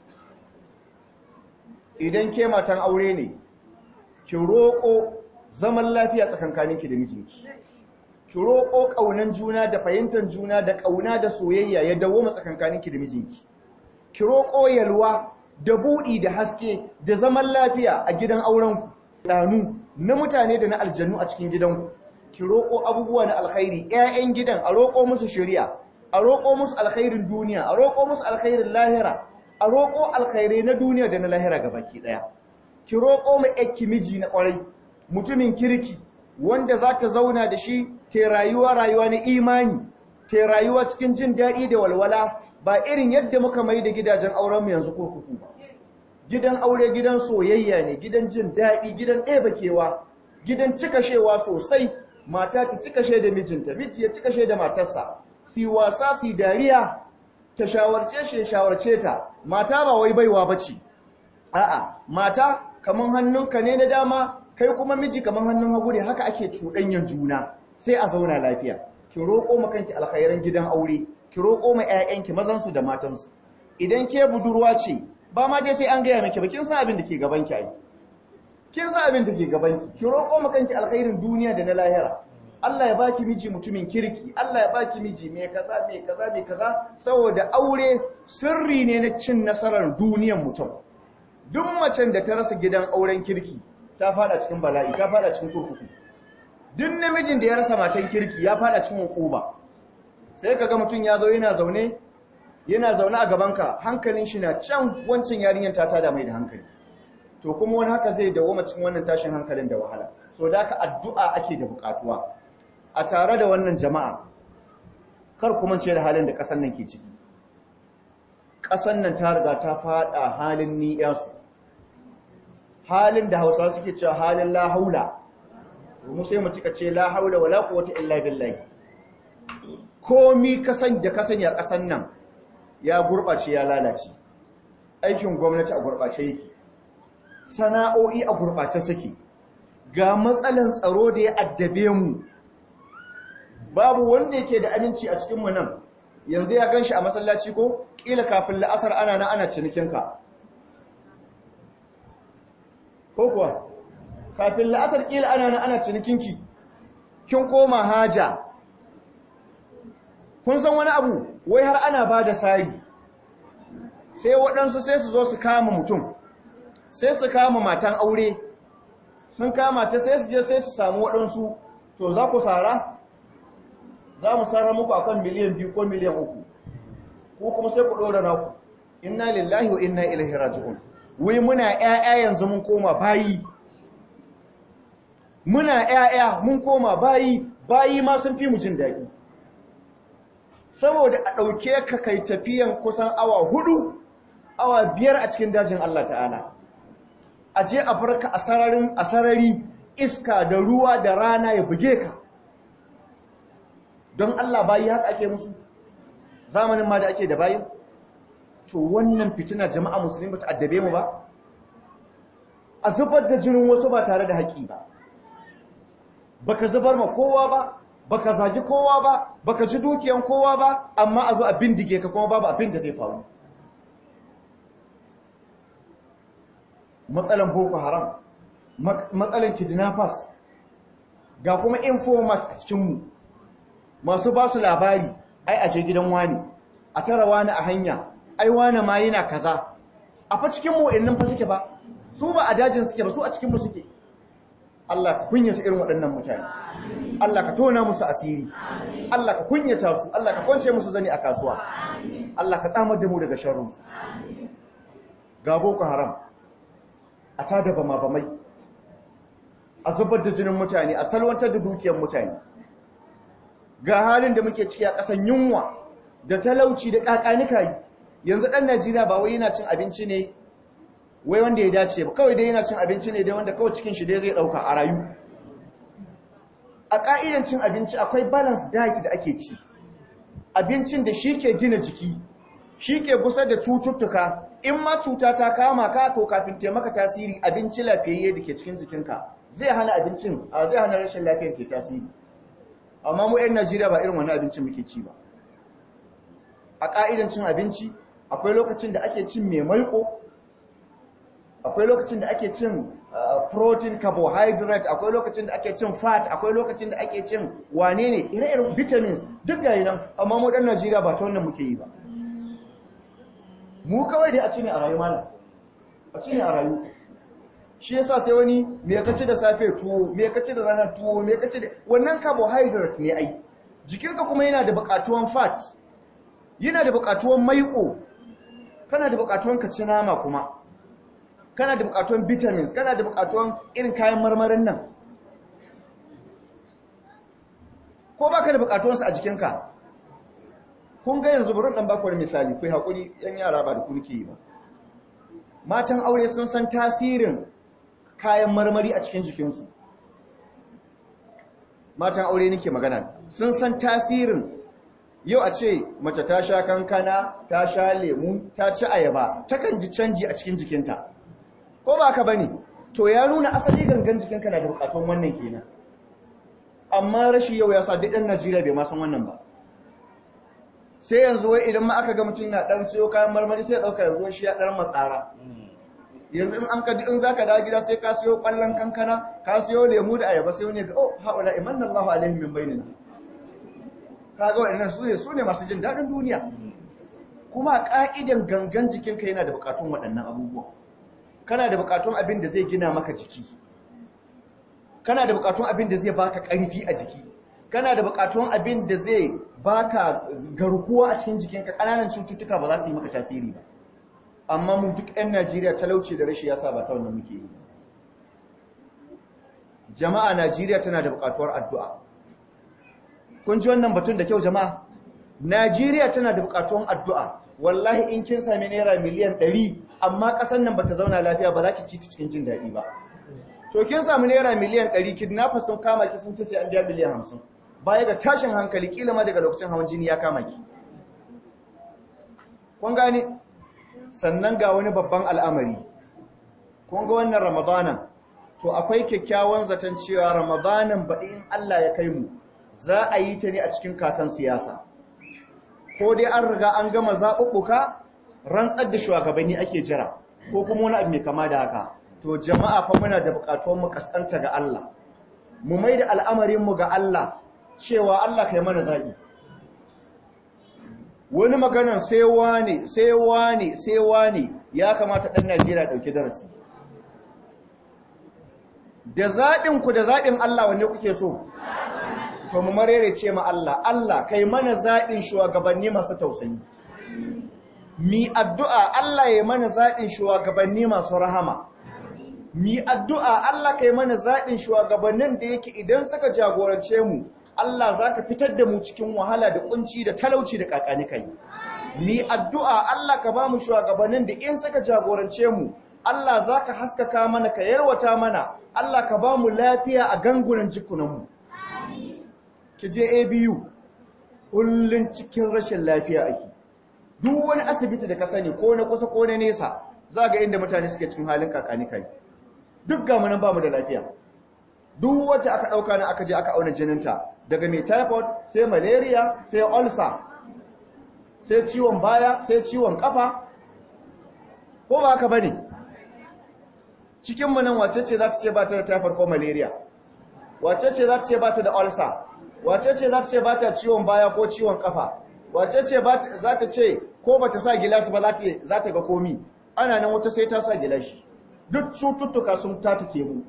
idan ke matan aure ne ki roƙo zaman lafiya tsakankaninki da mijinki ki roƙo ƙaunan juna da fahimtar juna da ƙauna da soyayya ya dawo tsakankaninki da mijinki ki roƙo yalwa da buɗi da haske da zaman lafiya a gidan aurenku ɗanu na mutane da na aljannu a cikin gidanku ki roƙo abubuwa na alkhairi ƴaƴan gidan a roƙo musu shari'a a roƙo musu alkhairin duniya a roƙo musu alkhairin lahira a roƙo alkhairai na duniya da na lahira gabaki ɗaya ki roƙo mai ƴakki miji na ƙwarai mutumin kirki wanda za ta zauna da shi ta rayuwa rayuwa na imani ta rayuwa cikin jin daɗi da walwala ba irin yadda muka mai da gidajen aurenmu yanzu kurkuku ba gidan aure gidan soyayya ne gidan jin daɗi gidan ɗeba kewa gidan cikashewa sosai mata ta cikashe da mijinta miji ya cikashe da matarsa si wasa si dariya ta shawarce shi ya shawarce ta mata ba wai baiwa bace a'a mata kaman hannunka ne na dama kai kuma miji kaman hannun hagu ne haka ake cuɗanyan juna sai a zauna lafiya ki roƙo ma kanki alkhairan gidan aure ki roƙo ma ƴaƴanki mazan su da matan su idan ke budurwa ce ba ma dai sai an gaya miki ba kin san abin da ke gaban ki ai kin san abin da ke gaban ki ki roƙo ma kanki alkhairin duniya da na lahira Allah ya baki miji mutumin kirki Allah ya baki miji mai kaza mai kaza mai kaza saboda aure sirri ne na cin nasarar duniyar mutum duk macen da ta rasa gidan auren kirki ta fada cikin bala'i ta fada cikin kurkuku duk namijin da ya rasa matan kirki ya fada cikin hukuma sai kaga mutum ya zo yana zaune yana zaune a gabanka hankalin shi na can wancin yarinyar ta tada mai da hankali to kuma wani haka zai dawo cikin wannan tashin hankalin da wahala so da haka addu'a ake da bukatuwa a tare da wannan jama'a kar kuma ce da halin da ƙasar nan ke ciki ƙasar nan ta riga ta fada halin ni'yasu halin da hausawa suke cewa halin la haula mu sai mu cika ce la haula wala quwwata illa billahi komi kasan da kasan ya ƙasar nan ya gurɓace ya lalace aikin gwamnati a gurɓace yake sana'o'i a gurɓace suke ga matsalan tsaro da ya addabe mu babu wanda yake da aminci a cikinmu nan yanzu ya ganshi a masallaci ko ƙila kafin la'asar ana na ana cinikinka ko kuwa kafin la'asar ƙila ana na ana cinikinki kin koma haja kun san wani abu wai har ana ba da sari sai waɗansu sai su zo su kama mutum sai su kama matan aure sun kama ta sai su je sai su samu waɗansu to za ku sara za mu sarra muku akan miliyan biyu ko miliyan uku ko kuma sai ku ɗora naku inna lillahi wa inna ilaihi raji'un wai muna ƴaƴa yanzu mun koma bayi muna ƴaƴa mun koma bayi bayi ma sun fi mu jin daɗi saboda a ɗauke ka kai tafiyan kusan awa hudu awa biyar a cikin dajin Allah ta'ala a je a barka a sararin a sarari iska da ruwa da rana ya buge ka don Allah bayi haka ake musu zamanin ma da ake da bayi to wannan fitina jama'a musulmi ba ta addabe mu ba a zubar da jinin wasu ba tare da haƙi ba baka zubar ma kowa ba baka zagi kowa ba baka ji dukiyan kowa ba amma a zo a bindige ka kuma babu abin da zai faru matsalan boko haram matsalan kidnappers ga kuma informat a cikinmu masu ba su labari ai a je gidan wani a tara wani a hanya ai wani ma yana kaza a fa cikin mu innan fa suke ba su ba a dajin suke ba su a cikin mu suke Allah ka kunyata irin waɗannan mutane Allah ka tona musu asiri Allah ka kunyata su Allah ka kwance musu zani a kasuwa Allah ka tsamar da mu daga sharrin su ga boko haram a tada bama bamai a zubar da jinin mutane a salwantar da dukiyar mutane ga halin da muke ciki a ƙasan yunwa da talauci da ƙaƙanika yi yanzu ɗan najeriya ba wai yana cin abinci ne wai wanda ya dace ba kawai dai yana cin abinci ne dai wanda kawai cikin shi dai zai ɗauka a rayu a ƙa'idan cin abinci akwai balance diet da ake ci abincin da shi ke gina jiki shi ke kusa da cututtuka in ma cuta ta kama ka to kafin taimaka tasiri abinci lafiyayye da ke cikin jikinka zai hana abincin zai hana rashin lafiyar ke tasiri amma mu 'yan najeriya ba irin wani abincin muke ci ba a ƙa'idan cin abinci akwai lokacin da ake cin mai maiko akwai lokacin da ake cin protein carbohydrate akwai lokacin da ake cin fat akwai lokacin da ake cin wane ne ire-iren vitamins duk gari nan amma mu ɗan najeriya ba ta wannan muke yi ba mu kawai dai a ci ne a rayu mana a ci ne a rayu shi yasa sai wani me kace da safe tuwo me kace da ranar tuwo me kace da wannan carbohydrate ne ai jikinka kuma yana da buƙatuwan fat yana da buƙatuwan maiko kana da buƙatuwan ka ci nama kuma kana da buƙatuwan vitamins kana da buƙatuwan irin kayan marmarin nan ko baka da buƙatuwan su a jikinka kun ga yanzu burin dan bakwai misali kai hakuri yan yara ba da ku nake yi ba matan aure sun san tasirin kayan marmari a cikin jikinsu matan aure nake magana sun san tasirin yau a ce mace ta sha kankana ta sha lemu ta ci ayaba takan ji canji a cikin jikinta ko ba ka bane to ya nuna asali gangan jikinka na da bukatun wannan kenan amma rashi yau ya sa duk ɗan Najeriya bai ma san wannan ba sai yanzu wai idan ma aka ga mutum na dan siyo kayan marmari sai ya dauka yanzu shi ya dan matsara yanzu in an ka in zaka dawo gida sai ka siyo kwallon kankana ka siyo lemu da ayaba sai wani ga oh haula imanna Allahu alaihim min bainina kaga waɗannan su ne su ne masu jin daɗin duniya kuma ƙa'idan gangan jikinka yana da buƙatun waɗannan abubuwa kana da buƙatun abin da zai gina maka jiki kana da buƙatun abin da zai baka ƙarfi a jiki kana da buƙatun abin da zai baka garkuwa a cikin jikinka ƙananan cututtuka ba za su yi maka tasiri ba amma mu duk 'yan najeriya talauci da rashi ya sa ba ta wannan muke yi jama'a najeriya tana da buƙatuwar addu'a kun ji wannan batun da kyau jama'a Najeriya tana da bukatun addu'a wallahi in kin sami naira miliyan 100 amma ƙasar nan bata zauna lafiya ba za ki ci ta cikin jin daɗi ba to kin sami naira miliyan 100 kidnappers sun kama ki sun ce sai an biya miliyan 50 baya ga tashin hankali kila ma daga lokacin hawan jini ya kama ki kun gane sannan ga wani babban al'amari kun ga wannan ramadanan to akwai kyakkyawan zaton cewa ramadanan baɗi in Allah ya kai mu za a yi ta ne a cikin kakan siyasa ko dai an riga an gama zaɓuɓɓuka rantsar da shugabanni ake jira ko kuma wani abu mai kama da haka to jama'a fa muna da buƙatuwar mu kaskanta ga Allah mu mai da al'amarinmu ga Allah cewa Allah kai mana zaɓi wani maganan sai wane sai wane sai wane ya kamata ɗan Najeriya ɗauki darasi da zaɓinku da zaɓin Allah wanne kuke so to mu marere ce ma Allah Allah kai mana zaɓin shugabanni masu tausayi mi addu'a Allah ya mana zaɓin shugabanni masu rahama mi addu'a Allah kai mana zaɓin shugabannin da yake idan suka jagorance mu Allah za ka fitar da mu cikin wahala da kunci da talauci da kakani kai mi addu'a Allah ka ba mu shugabannin da in suka jagorance mu Allah za ka haskaka mana ka yarwata mana Allah ka ba mu lafiya a gangunan jikunanmu ki je abu kullum cikin rashin lafiya ake duk wani asibiti da ka sani ko na kusa ko na nesa za ga inda mutane suke cikin halin kakani kai duk ga munan ba mu da lafiya duk wata aka ɗauka na aka je aka auna jininta daga mai typhoid sai malaria sai ulcer sai ciwon baya sai ciwon kafa ko ba haka bane cikin mu nan wace ce za ta ce ba ta da typhoid ko malaria wace ce za ta ce ba ta da ulcer wace ce za ta ce ba ta ciwon baya ko ciwon kafa wace ce za ta ce ko ba ta sa gilashi ba za ta ga komi ana nan wata sai ta sa gilashi duk cututtuka sun tatike mu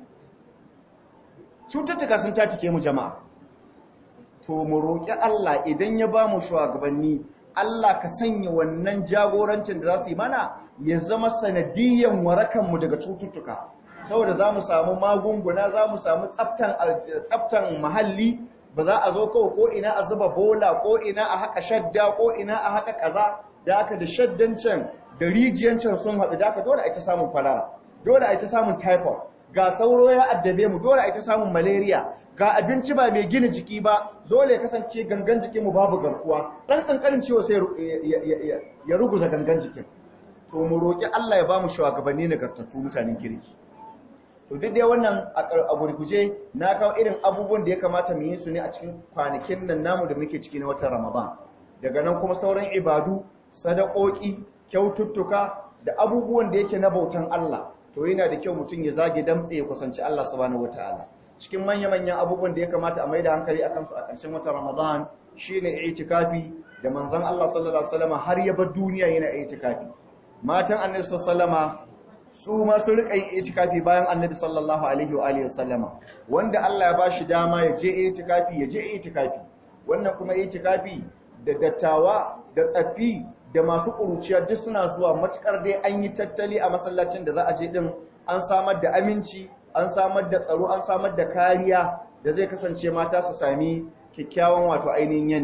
cututtuka sun tatike mu jama'a to mu roƙi Allah idan ya ba mu shugabanni Allah ka sanya wannan jagorancin da za su yi mana ya zama sanadiyyan warakanmu daga cututtuka saboda za mu samu magunguna za mu samu tsaftan muhalli ba za a zo kawai ko ina a zuba bola ko ina a haka shadda ko ina a haka kaza da aka da shaddan can da rijiyan can sun haɗu da aka dole a ita samun kwalara dole a ita samun typhoid ga sauro ya addabe mu dole a ita samun malaria ga abinci ba mai gina jiki ba dole ya kasance gangan jikin mu babu garkuwa dan kankanin ciwo sai ya ruguza gangan jikin to mu roki Allah ya ba mu shugabanni nagartattu mutanen kirki to duk dai wannan a gurguje na kawo irin abubuwan da ya kamata mu yi su ne a cikin kwanakin nan namu da muke ciki na watan Ramadan daga nan kuma sauran ibadu sadakoki kyaututtuka da abubuwan da yake na bautan Allah to yana da kyau mutum ya zage damtse ya kusanci Allah subhanahu wataala cikin manya-manyan abubuwan da ya kamata a maida hankali akan su a ƙarshen watan Ramadan shine itikafi da manzon Allah sallallahu alaihi wasallam har ya bar duniya yana itikafi matan Annabi sallallahu alaihi su ma su rika yin itikafi bayan Annabi sallallahu alaihi wa alihi wasallama wanda Allah ya bashi dama ya je itikafi ya je itikafi wannan kuma itikafi da dattawa da tsaffi da masu ƙuruciya duk suna zuwa matukar dai an yi tattali a masallacin da za a je din an samar da aminci an samar da tsaro an samar da kariya da zai kasance mata su sami kyakkyawan wato ainihin yanayi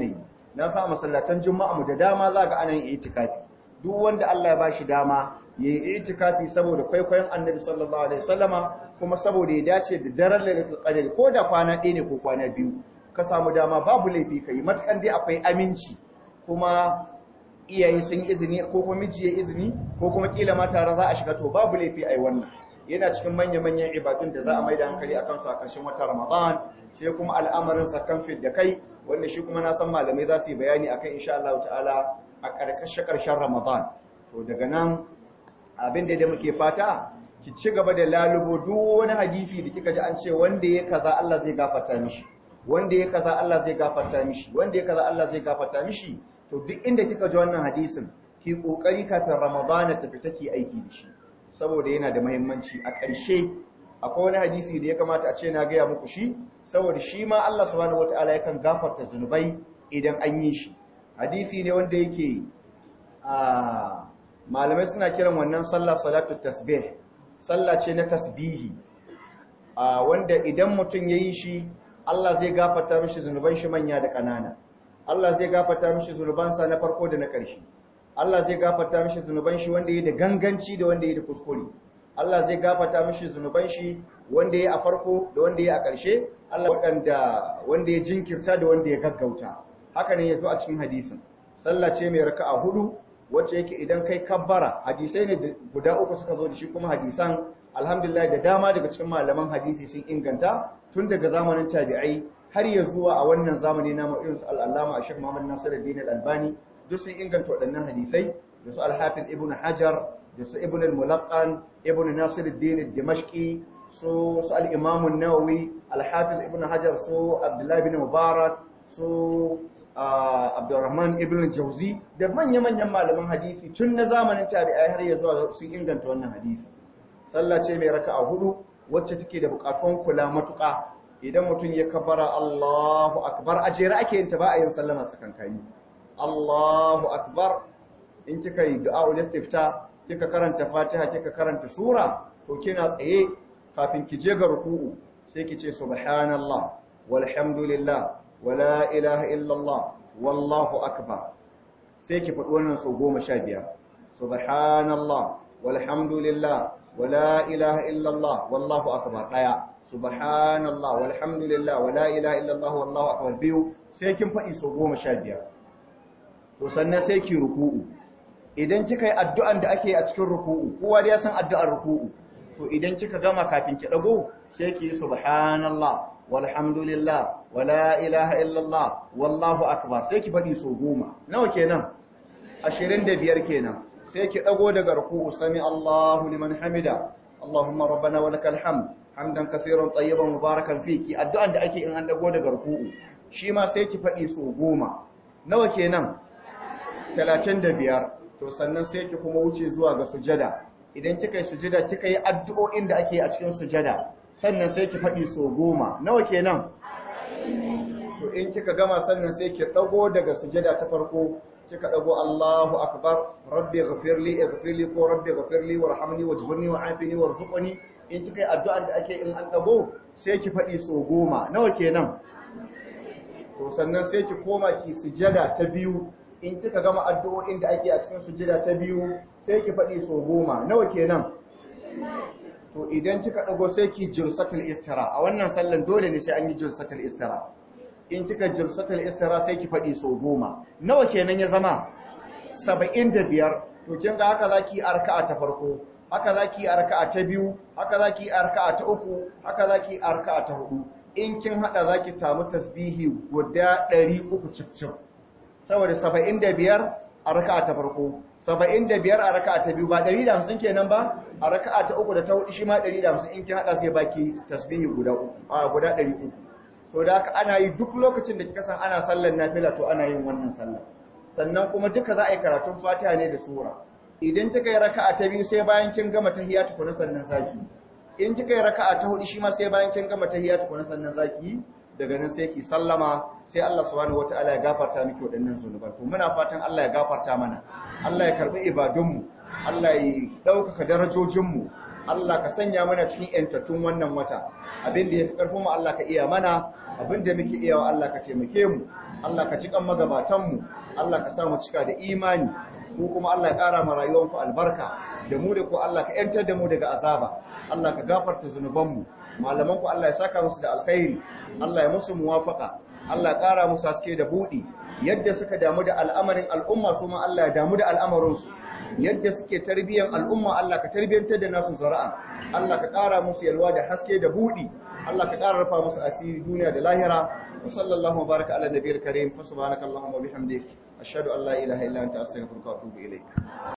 na sa masallatan juma'a mu da dama za ga ana yin itikafi duk wanda Allah ya bashi dama yayi itikafi saboda kwaikwayon Annabi sallallahu alaihi wasallama kuma saboda ya dace da daren Lailatul Qadr ko da kwana ɗaya ne ko kwana biyu ka samu dama babu laifi kai matakan dai akwai aminci kuma iyaye sun yi izini ko kuma miji ya izini ko kuma kila ma tare za a shiga to babu laifi ai wannan yana cikin manya-manyan ibadun da za a mai da hankali akan su a ƙarshen watan Ramadan sai kuma al'amarin sakan fit da kai wanda shi kuma na san malamai za su yi bayani akan insha Allah ta'ala a ƙarƙashin ƙarshen Ramadan to daga nan abin da muke fata ki ci gaba da lalubo duk wani hadisi da kika ji an ce wanda ya kaza Allah zai gafarta mishi wanda ya kaza Allah zai gafarta mishi wanda ya kaza Allah zai gafarta mishi to duk inda kika ji wannan hadisin ki kokari kafin Ramadan ta fita ki aiki da shi saboda yana da muhimmanci a ƙarshe akwai wani hadisi da ya kamata a ce na gaya muku shi saboda shi ma Allah subhanahu wataala yakan gafarta zunubai idan an yi shi hadisi ne wanda yake a malamai suna kiran wannan sallah salatu tasbih sallah ce na tasbihi a wanda idan mutum yayi shi Allah zai gafarta mishi zunuban shi manya da ƙanana Allah zai gafarta mishi zunubansa na farko da na ƙarshe Allah zai gafarta mishi zunuban shi wanda yayi da ganganci da wanda yayi da kuskure Allah zai gafarta mishi zunuban shi wanda yayi a farko da wanda yayi a ƙarshe Allah wadanda wanda ya jinkirta da wanda ya gaggauta haka ne yazo a cikin hadisin sallah ce mai raka'a hudu wacce yake idan kai kabbara hadisai ne guda uku suka zo da shi kuma hadisan alhamdulillah da dama daga cikin malaman hadisi sun inganta tun daga zamanin tabi'ai har ya zuwa a wannan zamani na irin su al-allama Sheikh Muhammad Nasiruddin Al-Albani duk sun inganta waɗannan hadisai da su Al-Hafiz Ibn Hajar da su Ibn Al-Mulaqqan Ibn Nasiruddin Al-Dimashqi su su al-Imam An-Nawawi Al-Hafiz Ibn Hajar su Abdullah ibn Mubarak su Abdurrahman ibn Jauzi da manya-manyan malaman hadisi tun na zamanin tabi'ai har ya zuwa sun inganta wannan hadisi sallah ce mai raka'a hudu wacce take da bukatun kula matuƙa idan mutum ya kabbara Allahu akbar a jere ake yin ta ba a yin sallama tsakankani Allahu akbar in kika yi du'a istifta kika karanta Fatiha kika karanta sura to kina tsaye kafin ki je ga ruku'u sai ki ce subhanallah walhamdulillah wala ilaha illallah wallahu akbar sai ki faɗi wannan sau goma sha biyar subhanallah walhamdulillah wala ilaha illallah wallahu akbar ɗaya subhanallah walhamdulillah wala ilaha illallah wallahu akbar biyu sai kin faɗi sau goma sha biyar to sannan sai ki ruku'u idan kika yi addu'an da ake a cikin ruku'u kowa da ya san addu'ar ruku'u to idan kika gama kafin ki ɗago sai ki yi subhanallah walhamdulillah wala ilaha illallah wallahu akbar sai ki faɗi so goma nawa kenan 25 kenan sai ki dago daga ruku'u sami Allahu liman hamida Allahumma rabbana wa lakal hamd hamdan kaseeran tayyiban mubarakan fiki addu'an da ake in an dago daga ruku'u shi ma sai ki faɗi so goma nawa kenan 35 to sannan sai ki kuma wuce zuwa ga sujada idan kika yi sujada kika yi addu'o'in da ake a cikin sujada sannan sai ki faɗi so goma nawa kenan to in kika gama sannan sai ki dago daga sujada ta farko kika dago Allahu akbar rabbi ghfirli ighfirli ko rabbi ghfirli warhamni wajburni wa'afini warzuqni in kika yi addu'an da ake in an dago sai ki faɗi so goma nawa kenan to sannan sai ki koma ki sujada ta biyu in kika gama addu'o'in da ake a cikin sujada ta biyu sai ki faɗi so goma nawa kenan to idan kika dago sai ki jilsatul istira a wannan sallan dole ne sai an yi jilsatul istira in kika jilsatul istira sai ki fadi so goma nawa kenan ya zama 75 to kin ga haka zaki arka'a ta farko haka zaki arka'a ta biyu haka zaki arka'a ta uku haka zaki arka'a ta hudu in kin hada zaki samu tasbihi guda 300 cicip saboda 75 a raka'a ta farko 75 a raka'a ta biyu ba 150 kenan ba a raka'a ta uku da ta hudu shi ma 150 in kin hada sai baki tasbihi guda uku a guda 300 so da haka ana yi duk lokacin da kika san ana sallar nafila to ana yin wannan sallar sannan kuma duka za a yi karatun Fatiha ne da sura idan kika yi raka'a ta biyu sai bayan kin gama tahiyya tukuna sannan zaki in kika yi raka'a ta hudu shi ma sai bayan kin gama tahiyya tukuna sannan zaki daga nan sai ki sallama sai Allah subhanahu wataala ya gafarta miki waɗannan zunuban to muna fatan Allah ya gafarta mana Allah ya karbi ibadunmu Allah ya ɗaukaka darajojinmu Allah ka sanya mana cikin yantattun wannan wata abin da yafi karfin mu Allah ka iya mana abin da muke iya wa Allah ka taimake mu Allah ka cikan magabatanmu Allah ka sa mu cika da imani ko kuma Allah ya ƙara ma rayuwanku albarka da mu da ku Allah ka ‘yantar da mu daga azaba Allah ka gafarta zunubanmu malamanku Allah ya saka musu da alkhairi Allah ya musu muwafaka Allah ya ƙara musu haske da buɗi yadda suka damu da al'amarin al'umma su ma Allah ya damu da al'amarinsu yadda suke tarbiyyar al'umma Allah ka tarbiyyantar da nasu zara'a Allah ka ƙara musu yalwa da haske da buɗi Allah ka ƙara rufa musu asiri duniya da lahira wa sallallahu wa baraka ala nabiyil karim fa subhanakallahumma wa bihamdik ashhadu an la ilaha illa anta astaghfiruka wa atubu ilaik